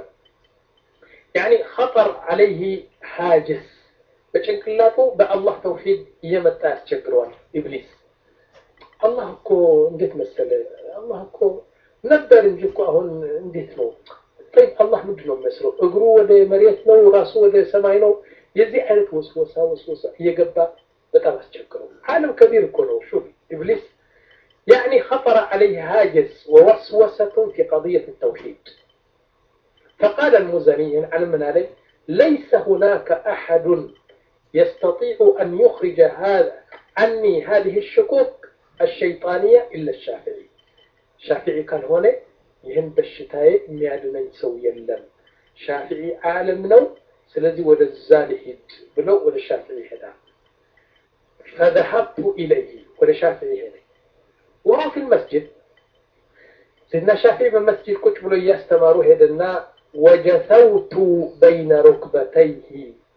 ያኒ ኸጠር አለይህ ሀጅስ በጭንቅላቱ በአላህ ተውሂድ እየመጣ ያስቸግረዋል ኢብሊስ አላህ እኮ እንዴት መሰለ አላህ እኮ ነበር እንጂ እኮ አሁን እንዴት ነው? ጠይብ አላህ ምንድን ነው የሚመስለው? እግሩ ወደ መሬት ነው፣ ራሱ ወደ ሰማይ ነው። የዚህ አይነት ወስወሳ ወስወሳ እየገባ በጣም አስቸግረው። ዓለም ከቢር እኮ ነው። ሹፍ ኢብሊስ يعني خطر عليه هاجس ووسوسة في قضية التوحيد فقال المزني على من عليه ليس هناك أحد يستطيع أن يخرج هذا عني هذه الشكوك الشيطانية إلا الشافعي ሻፊዒ ካልሆነ ይህን በሽታዬ የሚያድነኝ ሰው የለም። ሻፊዒ ዓለም ነው። ስለዚህ ወደዛ ልሂድ ብለው ወደ ሻፊዒ ሄዳል። ፈዘሀብቱ ኢለይህ ወደ ሻፊዒ ሄደ። ወሁ ፊ ልመስጅድ ሲድና ሻፊዒ በመስጅድ ቁጭ ብሎ እያስተማሩ ሄደና ወጀሰውቱ በይነ ሩክበተይህ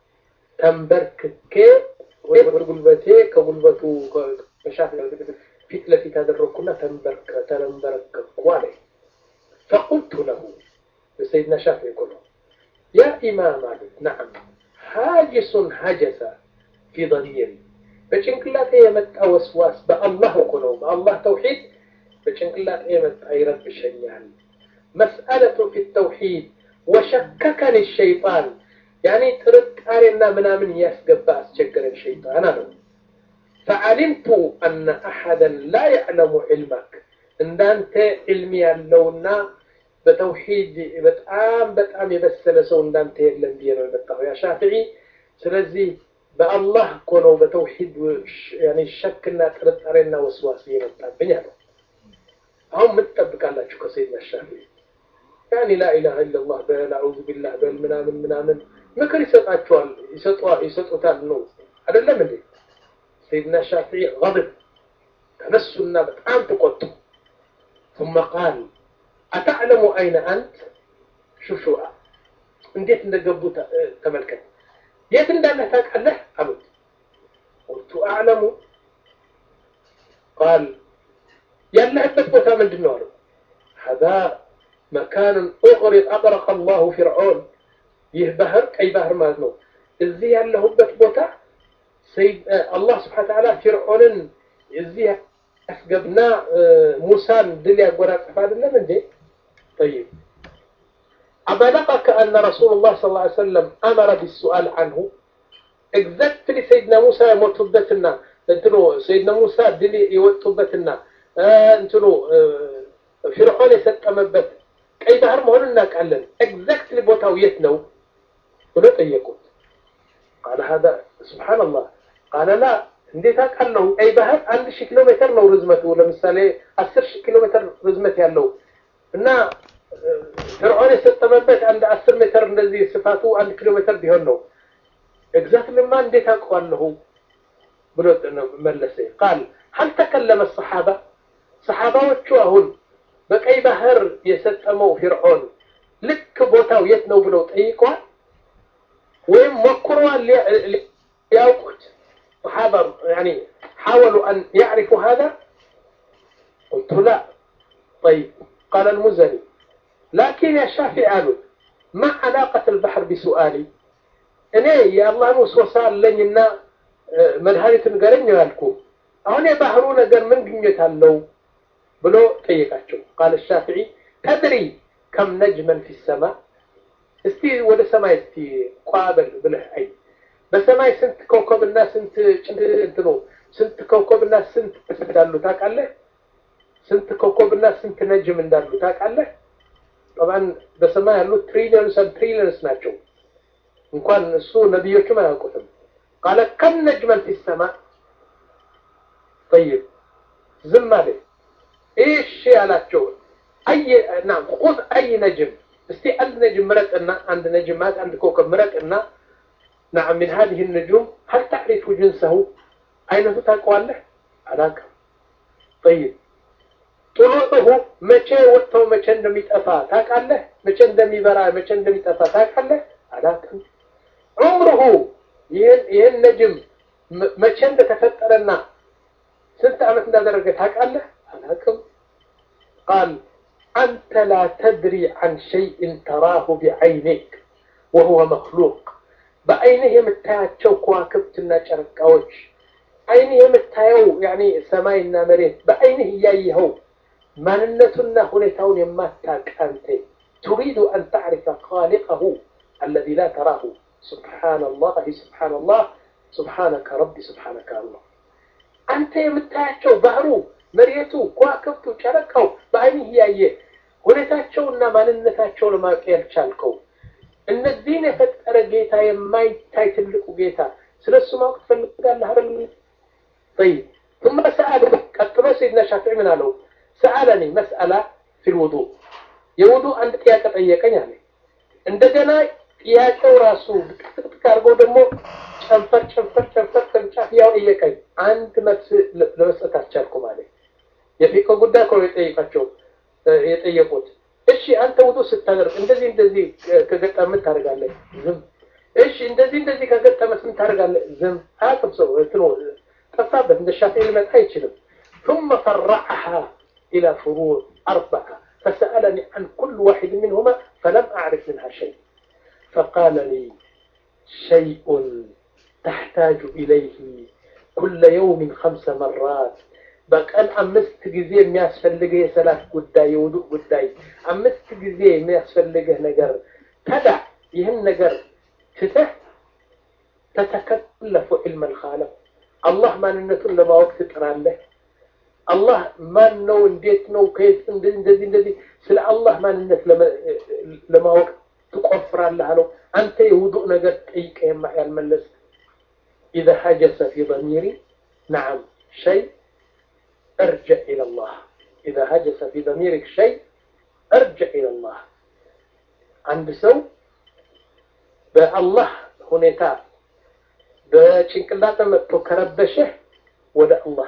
ተንበርክኬ ጉልበቴ ከጉልበቱ ከሻፊዒ ፊት ለፊት አደረግኩና ተንበረከኩ አለ። ፈቁልቱ ለሁ ሰይድና ሻፊዒ እኮ ነው ያ ኢማም አሉት። ነዓም ሀጅሱን ሀጀሰ ፊ ضሚሪ በጭንቅላቴ የመጣ ወስዋስ በአላህ እኮ ነው በአላህ ተውሒድ በጭንቅላቴ የመጣ ይረብሸኛል። መስአለቱ ፊ ተውሒድ ወሸከከኒ ሸይጣን ያኔ ጥርጣሬና ምናምን እያስገባ አስቸገረን ሸይጣን አለው። فعلمت أن أحدا لا يعلم علمك እንዳንተ ዕልም ያለውና በተውሂድ በጣም በጣም የበሰለ ሰው እንዳንተ የለም ብዬ ነው የመጣሁ ያ ሻፊዒ። ስለዚህ በአላህ እኮ ነው በተውሂድ ሸክና ጥርጣሬና ወስዋስ እየመጣብኝ አለው። አሁን ምን ትጠብቃላችሁ ከሰይድና ሻፊዒ? ያኒ ላኢላሃ ኢለላህ በል አዑዙ ቢላህ በል ምናምን ምናምን ምክር ይሰጣችኋል ይሰጡታል ነው አይደለም እንዴ? سيدنا الشافعي غضب تنسنا بتعام تقط ثم قال أتعلم أين أنت شوف شو እንዴት እንደገቡ ተመልከት የት እንዳለህ ታውቃለህ አሉት ቁልቱ አዕለሙ ቃል ያለህበት ቦታ ምንድን ነው አለው ሀዛ መካንን ኡቅሪጥ አጥረቀ አላሁ ፊርዖን ይህ ባህር ቀይ ባህር ማለት ነው እዚህ ያለሁበት ቦታ አላህ ስብሓን ተዓላ ፊርዖንን እዚህ ያስገብና ሙሳን ድል ያጎናጽፍ አይደለም እንዴ? ጠይብ አበለቀከ አነ ረሱሉላህ ሰለላሁ ዐለይሂ ወሰለም አመረ ቢሱአል አንሁ ኤግዛክትሊ ሰይድና ሙሳ የሞቱበትና እንትኑ ሰይድና ሙሳ ድል የወጡበትና እንትኑ ፊርዖን የሰጠመበት ቀይ ባህር መሆኑን እናውቃለን። ኤግዛክትሊ ቦታው የት ነው ብሎ ጠየቁት። ቃለ ሀዛ ሱብሓነላህ ቃለ ላ እንዴት አውቃለሁ? ቀይ ባህር አንድ ሺህ ኪሎ ሜትር ነው ርዝመቱ። ለምሳሌ አስር ሺህ ኪሎ ሜትር ርዝመት ያለው እና ፍርዖን የሰጠመበት አንድ አስር ሜትር እንደዚህ ስፋቱ አንድ ኪሎ ሜትር ቢሆን ነው። ኤግዛክትሊማ እንዴት አውቀዋለሁ ብሎ መለሰ። ቃል ሀል ተከለመ ሰሓባ ሰሓባዎቹ አሁን በቀይ ባህር የሰጠመው ፊርዖን ልክ ቦታው የት ነው ብለው ጠይቀዋል ወይም ሞክረዋል ሊያውቁት صحابة يعني حاولوا أن يعرفوا هذا قلت لا طيب قال المزني لكن يا شافعي قالوا ما علاقة البحر بسؤالي እኔ የአላህን ውስወሳ አለኝና መድኃኒትን ገረኝ ያልኩ አሁን የባህሩ ነገር ምን ግኘት አለው ብሎ ጠየቃቸው ቃል ሻፊዒ ተድሪ ከም ነጅመን ፊ ሰማ እስቲ ወደ ሰማይ እስቲ ቋበል ብለህ አይ በሰማይ ስንት ኮከብና ስንት ጭንት ነው ስንት ኮከብና ስንት እንዳሉ ታውቃለህ? ስንት ኮከብና ስንት ነጅም እንዳሉ ታውቃለህ? ጠባን በሰማይ ያሉት ትሪሊየንስ ትሪሊየንስ ናቸው። እንኳን እሱ ነቢዮችም አያውቁትም። ቃለ ከም ነጅመን ፊሰማ ጠይብ ዝም አለ። እሺ አላቸው። አይ ና ኹዝ አይ ነጅም እስቲ አንድ ነጅም ምረጥና አንድ ነጅም ማለት አንድ ኮከብ ምረጥና نعم من هذه النجوم هل تعرف جنسه أين تتقواله علاقة طيب طلوعه متى وقته متى عندما يتأفى تاكله متى عندما يبرع متى عندما يتأفى تاكله علاقة عمره ين ين نجم متى عند تفترنا سنت عمت درجة تاكله علاقة قال أنت لا تدري عن شيء تراه بعينك وهو مخلوق በአይንህ የምታያቸው ከዋክብትና ጨረቃዎች አይንህ የምታየው ያኒ ሰማይና መሬት በአይንህ እያየኸው ማንነቱና ሁኔታውን የማታውቅ አንተ ቱሪዱ አን ተዕሪፈ ኻሊቀሁ አለዚ ላ ተራሁ ሱብሓነላህ ሱብሓነላህ ሱብሓነከ ረቢ ሱብሓነከ አላህ አንተ የምታያቸው ባህሩ መሬቱ ከዋክብቱ ጨረቃው በአይንህ እያየ ሁኔታቸውና ማንነታቸውን ለማወቅ ያልቻልከው እነዚህን የፈጠረ ጌታ የማይታይ ትልቁ ጌታ ስለ እሱ ማወቅ ትፈልጋለህ አይደል? طيب ثم سأل ቀጥሎ سيدنا شافعي ምን አለው? سألني مسألة في الوضوء የውዱእ አንድ ጥያቄ ጠየቀኝ አለ። እንደገና ጥያቄው ራሱ ጥቅጥቅ አድርጎ ደግሞ ጨንፈር ጨንፈር ጨንፈር ቅርንጫፍ ያው ጠየቀኝ። አንድ መልስ ለመስጠት አልቻልኩም አለ። የፊቅህ ጉዳይ እኮ ነው የጠየቃቸው የጠየቁት እሺ አንተ ውዱ ስታደርግ እንደዚህ እንደዚህ ከገጠመ ምን ታደርጋለህ? ዝም። እሺ እንደዚህ እንደዚህ ከገጠመ ምን ታደርጋለህ? ዝም። አያውቅም ሰው እንትኑ ጠፋበት። እንደ ሻፊዒ ሊመጣ አይችልም። ثم فرعها إلى فروع أربعة فسألني عن كل واحد منهما فلم أعرف منها شيء فقال لي شيء تحتاج إليه كل يوم خمس مرات በቀን አምስት ጊዜ የሚያስፈልግህ የሰላት ጉዳይ የውዱእ ጉዳይ አምስት ጊዜ የሚያስፈልግህ ነገር ተዳ ይህን ነገር ትተህ ተተከለፉ ዒልመ ልኻለቅ አላህ ማንነቱን ለማወቅ ትጥራለህ አላህ ማን ነው እንዴት ነው ከየት እንደዚህ እንደዚህ ስለ አላህ ማንነት ለማወቅ ትቆፍራለህ አለው አንተ የውዱእ ነገር ጠይቀህ ያልመለስ ኢዘ ሀጀሰ ፊ ضሚሪ ነዓም ሸይ ارجع إلى الله إذا هجس في ضميرك شيء ارجع إلى الله عند سو بالله هنيتا بشنكلاتا متو كربشه ولا الله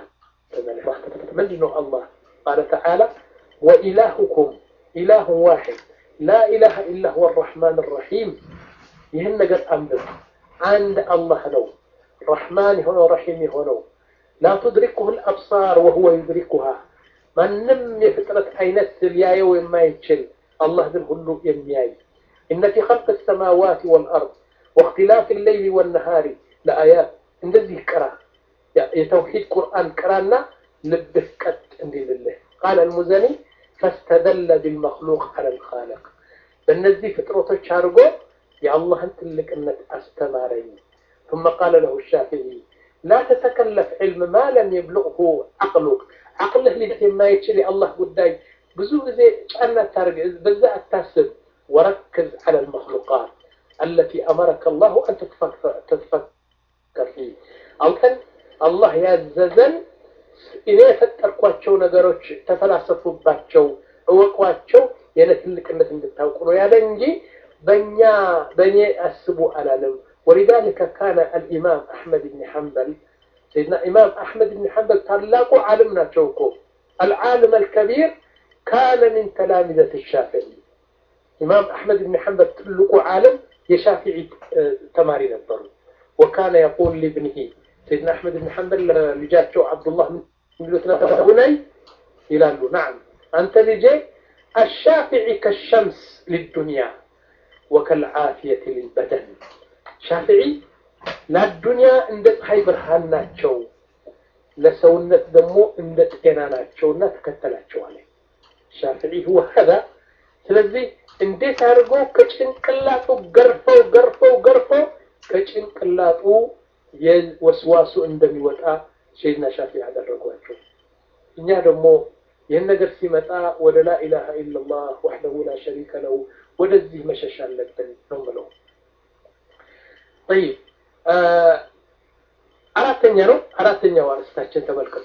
منه الله قال تعالى وإلهكم إله واحد لا إله إلا هو الرحمن الرحيم يهن قد أمر عند الله لو رحمن هنا رحيم هنا لا تدركه الأبصار وهو يدركها ማንም የፍጥረት አይነት ሊያየው የማይችል አላህ ግን ሁሉ የሚያይ إن في خلق السماوات والأرض واختلاف الليل والنهار لآيات እንደዚህ ቅራ የተውሂድ ቁርአን ቅራና ልብህ ቀጥ እንዲህ ልልህ ቃል አልሙዘኒ ፈስተደለ ቢልመክሉቅ አለ ልኻለቅ በእነዚህ ፍጥረቶች አድርጎ የአላህን ትልቅነት አስተማረኝ ثم قال له الشافعي لا تتكلف علم ما لم يبلغه عقلك عقله لذات ما يتشري الله قداي ብዙ ጊዜ ጫና ታርግ በዛ አታስብ وركز على المخلوقات التي أمرك الله أن تتفكر فيه أو كان አላህ ያዘዘን እኔ የፈጠርኳቸው ነገሮች ተፈላሰፉባቸው፣ እወቋቸው የኔ ትልቅነት እንድታውቁ ነው ያለ እንጂ በእኛ በእኔ አስቡ አላለም። ወሊዛሊከ ካነ አልኢማም አሕመድ ብን ሐንበል ሰይድና ኢማም አሕመድ ብን ሐንበል ታላቁ ዓለም ናቸው እኮ አልዓልም አልከቢር ካነ ሚን ተላሚዘት ሻፊዒ ኢማም አሕመድ ብን ሐንበል ትልቁ ዓለም የሻፊዒ ተማሪ ነበሩ። ወካነ የቁል ሊብንሂ ሰይድና አሕመድ ብን ሐንበል ልጃቸው አብዱላህ ሚሉት ነበር ቡነይ ይላሉ። ናም አንተ ልጄ አሻፊዒ ከሸምስ ሊዱንያ ወከልዓፊየት ሊልበደን ሻፊዒ ለዱንያ እንደ ፀሐይ ብርሃን ናቸው፣ ለሰውነት ደግሞ እንደ ጤና ናቸውና ተከተላቸው አለ ሻፊዒ ሁወ ሀዛ። ስለዚህ እንዴት አድርጎ ከጭንቅላቱ ገርፈው ገርፈው ገርፈው ከጭንቅላጡ የወስዋሱ እንደሚወጣ ሰይድና ሻፊዒ ያደረጓቸው። እኛ ደግሞ ይህን ነገር ሲመጣ ወደ ላኢላሃ ኢለላህ ወሕደሁ ላ ሸሪከ ለው ወደዚህ መሸሽ አለብን ነው ምለው። ጠይብ አራተኛ ነው። አራተኛው አርስታችን ተመልከቱ።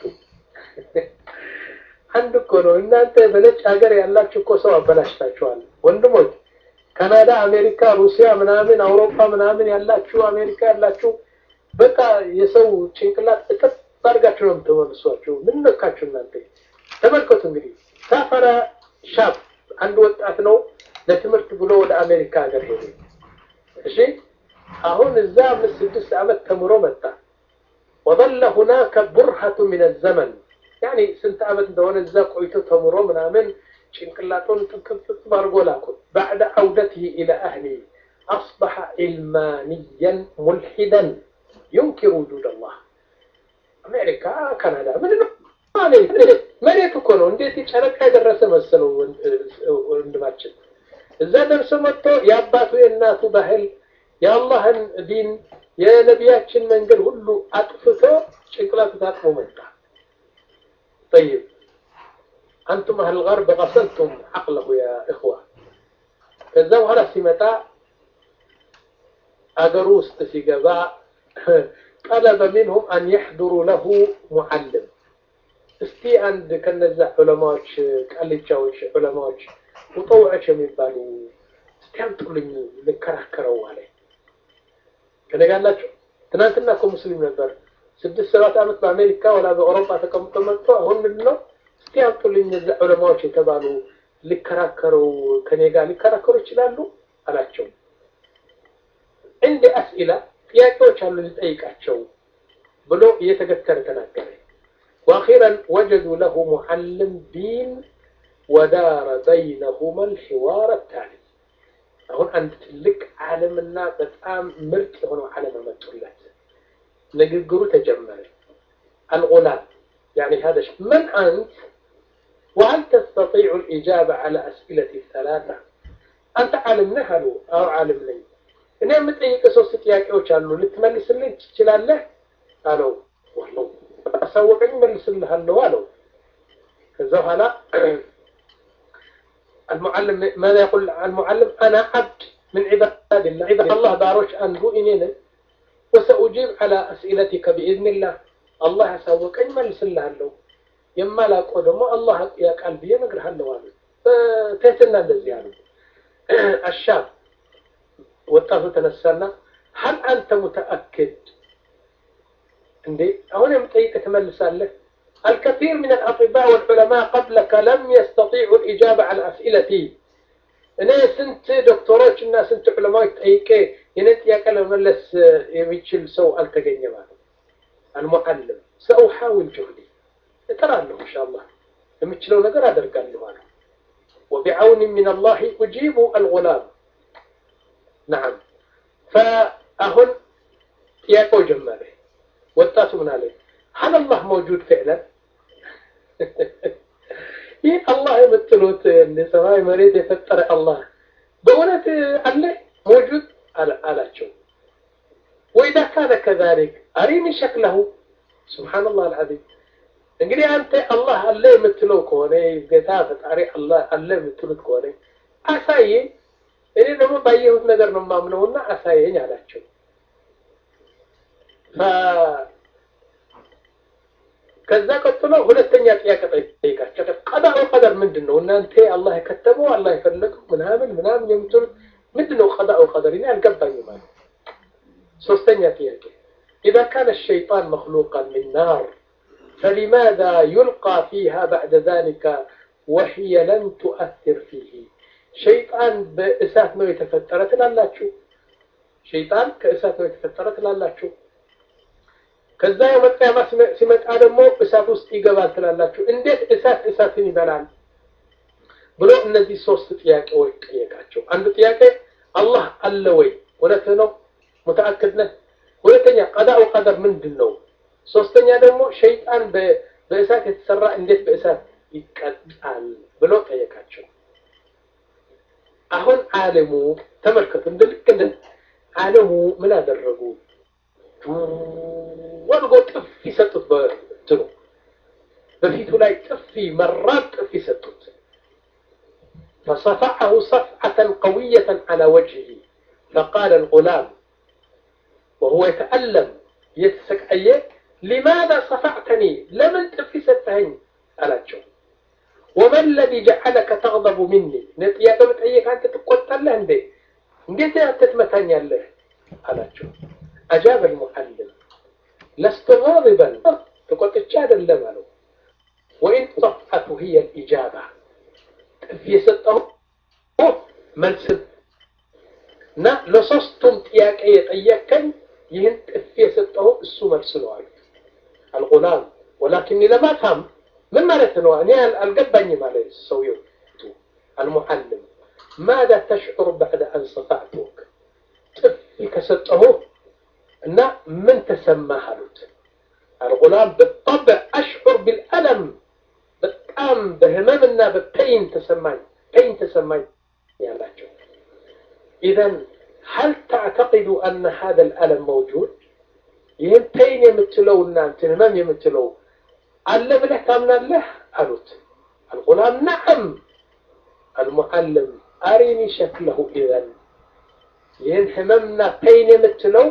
አንድ እኮ ነው። እናንተ በነጭ ሀገር ያላችሁ እኮ ሰው አበላሽታችኋል ወንድሞች። ካናዳ፣ አሜሪካ፣ ሩሲያ ምናምን አውሮፓ ምናምን ያላችሁ አሜሪካ ያላችሁ በቃ የሰው ጭንቅላት እጥፍ አድርጋችሁ ነው የምትመልሷቸው። ምን ነካችሁ እናንተ? ተመልከቱ እንግዲህ ሳፈረ ሻፍ አንድ ወጣት ነው ለትምህርት ብሎ ወደ አሜሪካ ሀገር ሄደ። እሺ አሁን እዛ አምስት ስድስት ዓመት ተምሮ መጣ። ወظل هناك برهة من الزمن ያኔ ስንት ዓመት እንደሆነ እዛ ቆይቶ ተምሮ ምናምን ጭንቅላቱን ጥጥጥጥ አድርጎ ላኩት። بعد عودته إلى أهله أصبح علمانيا ملحدا ينكر وجود الله አሜሪካ ካናዳ ምንድን ነው መሬት እኮ ነው። እንዴት ጨረቃ የደረሰ መሰለው ወንድማችን። እዛ ደርሶ መጥቶ የአባቱ የእናቱ ባህል የአላህን ዲን የነቢያችን መንገድ ሁሉ አጥፍቶ ጭንቅላቱ ታጥፎ መጣ። ጠይብ አንቱም አህል ገርብ ቀሰልቱም ዐቅለሁ ያ እኽዋ። ከዛ በኋላ ሲመጣ አገሩ ውስጥ ሲገባ ጠለበ ሚንሁም አን የሕዱሩ ለሁ ሙዓልም እስቲ አንድ ከነዛ ዑለማዎች ቃልቻዎች ዑለማዎች ሙጠውዖች የሚባሉ እስቲ አምጡልኝ ልከራከረው አለ። ከነጋላችሁ ትናንትና እኮ ሙስሊም ነበር። ስድስት ሰባት ዓመት በአሜሪካ ወላ በአውሮፓ ተቀምጦ መጥቶ አሁን ምንድን ነው እስቲ አምጡልኝ እነዛ ዑለማዎች የተባሉ ሊከራከረው ከኔ ጋር ሊከራከሩ ይችላሉ አላቸው። እንደ አስኢላ ጥያቄዎች አሉ ልጠይቃቸው ብሎ እየተገተረ ተናገረ። وأخيرا وجدوا له معلم دين ودار بينهما الحوار التالي አሁን አንድ ትልቅ ዓለምና በጣም ምርጥ የሆነው ዓለም መጡለት። ንግግሩ ተጀመረ። الغلام يعني هذا من أنت وهل تستطيع الإجابة على أسئلة الثلاثة أنت عالم نهلو أو عالم لي እኔ የምጠይቅ ሶስት ጥያቄዎች አሉ ልትመልስልኝ ትችላለህ አለው ወላሂ አሳወቀኝ መልስልሃለሁ አለው ከዛ በኋላ المعلم ماذا يقول المعلم أنا عبد من عباد الله عباد الله باروش أنبو إنينا وسأجيب على أسئلتك بإذن الله الله يسوقني ملس الله له يما لا قدمه الله يا قلبي نقرها له تهتنا እንደዚህ ያሉ الشاب ወጣቱ ተነሳና هل أنت متأكد እንዴ አሁን የምጠይቅ ትመልሳለህ الكثير من الأطباء والعلماء قبلك لم يستطيعوا الإجابة على أسئلتي እኔ ስንት ዶክተሮች እና ስንት ዑለማዎች ጠይቄ የኔ ጥያቄ ለመመለስ የሚችል ሰው አልተገኘም አለ አልሙዓልም ሰኡሓውል ጁህዲ እጥራለሁ ኢንሻአላህ የምችለው ነገር አደርጋለሁ አለ وبعون من الله أجيب الغلام نعم فأهن ጥያቄው ጀመረ ወጣቱ ምን አለ هل الله موجود فعلا ይህ አላህ የምትሉት እንደ ሰማይ መሬት የፈጠረ አላህ በእውነት አለ موجود አላቸው وإذا كان كذلك أريني شكله سبحان الله العظيم እንግዲህ አንተ አላህ አለ የምትለው ከሆነ ጌታ ፈጣሪ አላህ አለ የምትሉት ከሆነ አሳየኝ እኔ ደግሞ ባየሁት ነገር ነው የማምነውና አሳየኝ አላቸው ከዛ ቀጥሎ ሁለተኛ ጥያቄ ጠይቃቸው። ቀዳኡ ቀደር ምንድን ነው? እናንተ አላህ የከተበው አላህ የፈለገው ምናምን ምናምን የምትሉት ምንድን ነው? ቀዳኡ ቀደር እኔ አልገባኝም ማለት። ሶስተኛ ጥያቄ إذا كان الشيطان مخلوقا من نار فلماذا يلقى فيها بعد ذلك وهي لن تؤثر فيه شيطان بإسات ما يتفترت لالاችሁ ሸይጣን ከእሳት ነው የተፈጠረ ትላላችሁ ከዛ የመጣ ሲመጣ ደግሞ እሳት ውስጥ ይገባል ትላላችሁ እንዴት እሳት እሳትን ይበላል ብሎ እነዚህ ሶስት ጥያቄዎች ጠየቃቸው አንዱ ጥያቄ አላህ አለ ወይ እውነት ነው ሙተአክድ ነህ ሁለተኛ ቀዳኡ ቀደር ምንድን ነው ሶስተኛ ደግሞ ሸይጣን በእሳት የተሰራ እንዴት በእሳት ይቀጣል ብሎ ጠየቃቸው አሁን አለሙ ተመልከቱ እንደ ልክ እንደ አለሙ ምን አደረጉ ወድጎ ጥፊ ሰጡት በትኑ በፊቱ ላይ ጥፊ መራር ጥፊ ሰጡት فصفعه صفعة قوية على وجهه فقال الغلام وهو يتألم يتسكعي لماذا صفعتني لمن تفي ستهن ألاቸው وما الذي جعلك تغضب مني نتيا بتأيك أنت تقتل له እንዴ እንዴት ትመታኛለህ አላቸው أجاب المعلم لست غاضبا تقطع አይደለም አለው وإن صفعته هي الإجابة ጥፊ የሰጠው መልስ እና ለሶስቱም ጥያቄ የጠየቀኝ ይህን ጥፊ የሰጠው እሱ መልስ ነው አሉ አልጉላም ወላኪኒ ለማታም ምን ማለት ነው እኔ አልገባኝም አለ ሰውየው المعلم ماذا تشعر بعد أن صفعتك ጥፊ ከሰጠሁ እና ምን ተሰማህ አሉት الغلام بالطبع أشعر بالألم በጣም በህመምና በፔይን ተሰማኝ ፔይን ተሰማኝ ያላቸው إذا هل تعتقد أن هذا الألم موجود ይህን ፔይን የምትለው እና እንትን ህመም የምትለው አለ ብለህ ታምናለህ አሉት الغلام نعم المعلم أرني شكله إذا ይህን ህመምና ፔይን የምትለው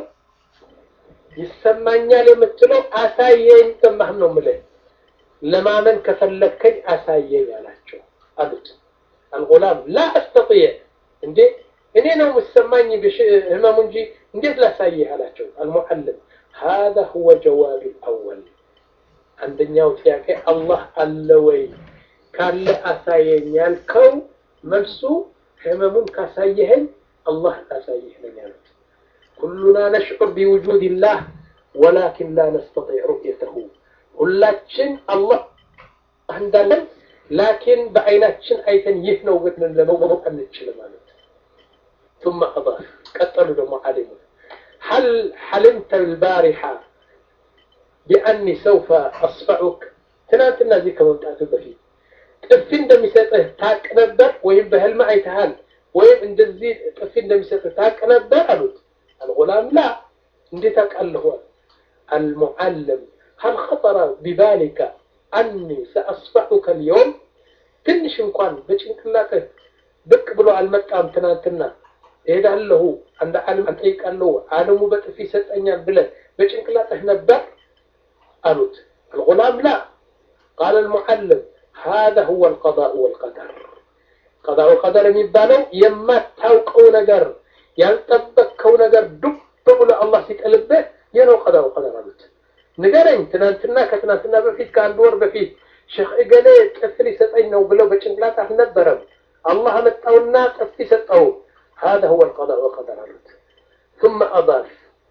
ይሰማኛል የምትለው አሳየኝ ሰማህም ነው ምልህ ለማመን ከፈለከኝ አሳየኝ አላቸው አሉት አልጉላም ላ አስተጥየ እንዴ እኔ ነው የምሰማኝ ህመሙ እንጂ እንዴት ላሳይህ አላቸው አልሙዓልም هذا هو جواب الأول አንደኛው ጥያቄ አላህ አለ ወይ ካለ አሳየኝ ያልከው መልሱ ህመሙን ካሳየኸኝ አላህ አሳይህ ነኝ አሉት ኩሉና ነሽዑር ቢውጁድ ላህ ወላኪን ላ ነስተጢዕ ሩእየተሁ ሁላችን አላህ እንዳለን ላኪን በአይናችን አይተን ይህ ነው ግን ለመወቅ አንችልም ማለት ثم أضاف قتلوا دم علموا هل حلمت البارحة بأني سوف أصفعك تنانتنا ذيك ممتعة بفيت ጥፊ እንደሚሰጥህ ታቅ ነበር ወይም በህልም አይተሃል ወይም እንደዚህ ጥፊ እንደሚሰጥህ ታቅ ነበር አሉት አልጉላም ላ እንዴት አውቃለሁ المعلم هل خطر ببالك أني سأصفعك اليوم ትንሽ እንኳን በጭንቅላትህ ብቅ ብሎ አልመጣም ትናንትና እሄዳለሁ አንድ ዓለም እጠይቃለሁ ዓለሙ በጥፊ ይሰጠኛል ብለህ በጭንቅላትህ ነበር አሉት الغلام لا قال المعلم هذا هو القضاء والقدر قضاء والقدر የሚባለው የማታውቀው ነገር ያልጠበቅከው ነገር ዱብ ብሎ አላህ ሲጥልብህ ይህ ነው قضاء والقدر አሉት ንገረኝ ትናንትና ከትናንትና በፊት ከአንድ ወር በፊት ሼክ እገሌ ጥፊ ሊሰጠኝ ነው ብለው በጭንቅላት አልነበረም አላህ መጣውና ጥፊ ሰጠው هذا هو القضاء والقدر አሉት ثم أضاف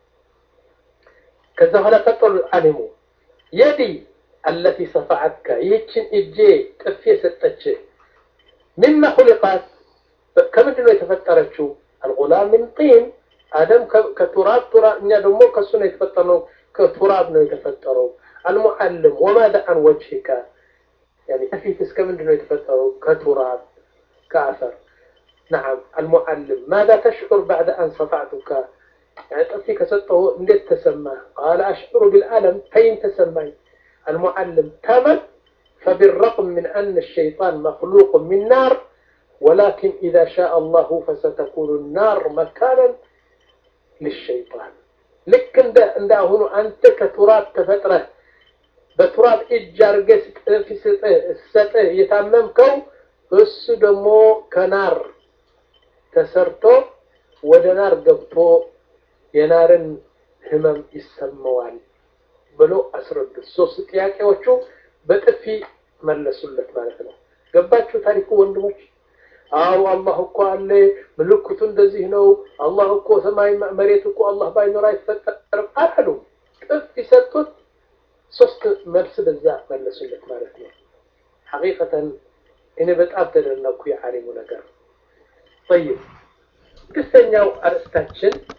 ከዛ በኋላ ቀጠሉ አሊሙ የዲ التي صفعتك ይህችን እጄ ጥፊ የሰጠች مما خلقت ከምንድን ነው የተፈጠረችው الغلام من طين አደም ከቱራብ ቱራብ እኛ ደግሞ ከሱ ነው የተፈጠረው ከቱራብ ነው የተፈጠረው المعلم وماذا عن وجهك يعني كيف اسكمن انه يتفطروا كتراب كأثر نعم المعلم ماذا تشعر بعد أن صفعتك يعني تأتيك سطه انديت تسمى قال أشعر بالألم فين تسمي المعلم تمت فبالرغم من أن الشيطان مخلوق من نار ولكن إذا شاء الله فستكون النار مكانا للشيطان لك عند هنا أنت كتراب تفتره በቱራብ እጅ አድርገህ ስትሰጥህ እየታመምከው እሱ ደግሞ ከናር ተሰርቶ ወደ ናር ገብቶ የናርን ህመም ይሰማዋል ብሎ አስረዱት። ሶስት ጥያቄዎቹ በጥፊ መለሱለት ማለት ነው። ገባችሁ ታሪኩ ወንድሞች? አዎ አላህ እኮ አለ፣ ምልክቱ እንደዚህ ነው። አላህ እኮ ሰማይ መሬት እኮ አላህ ባይኖር አይፈጠርም አላሉ። ጥፊ ሰጡት። ሶስት መልስ በዛ መለሱለት ማለት ነው። ሐቂቀተን እኔ በጣም ተደነኩ የዓሊሙ ነገር። ጠይብ ስድስተኛው አርእስታችን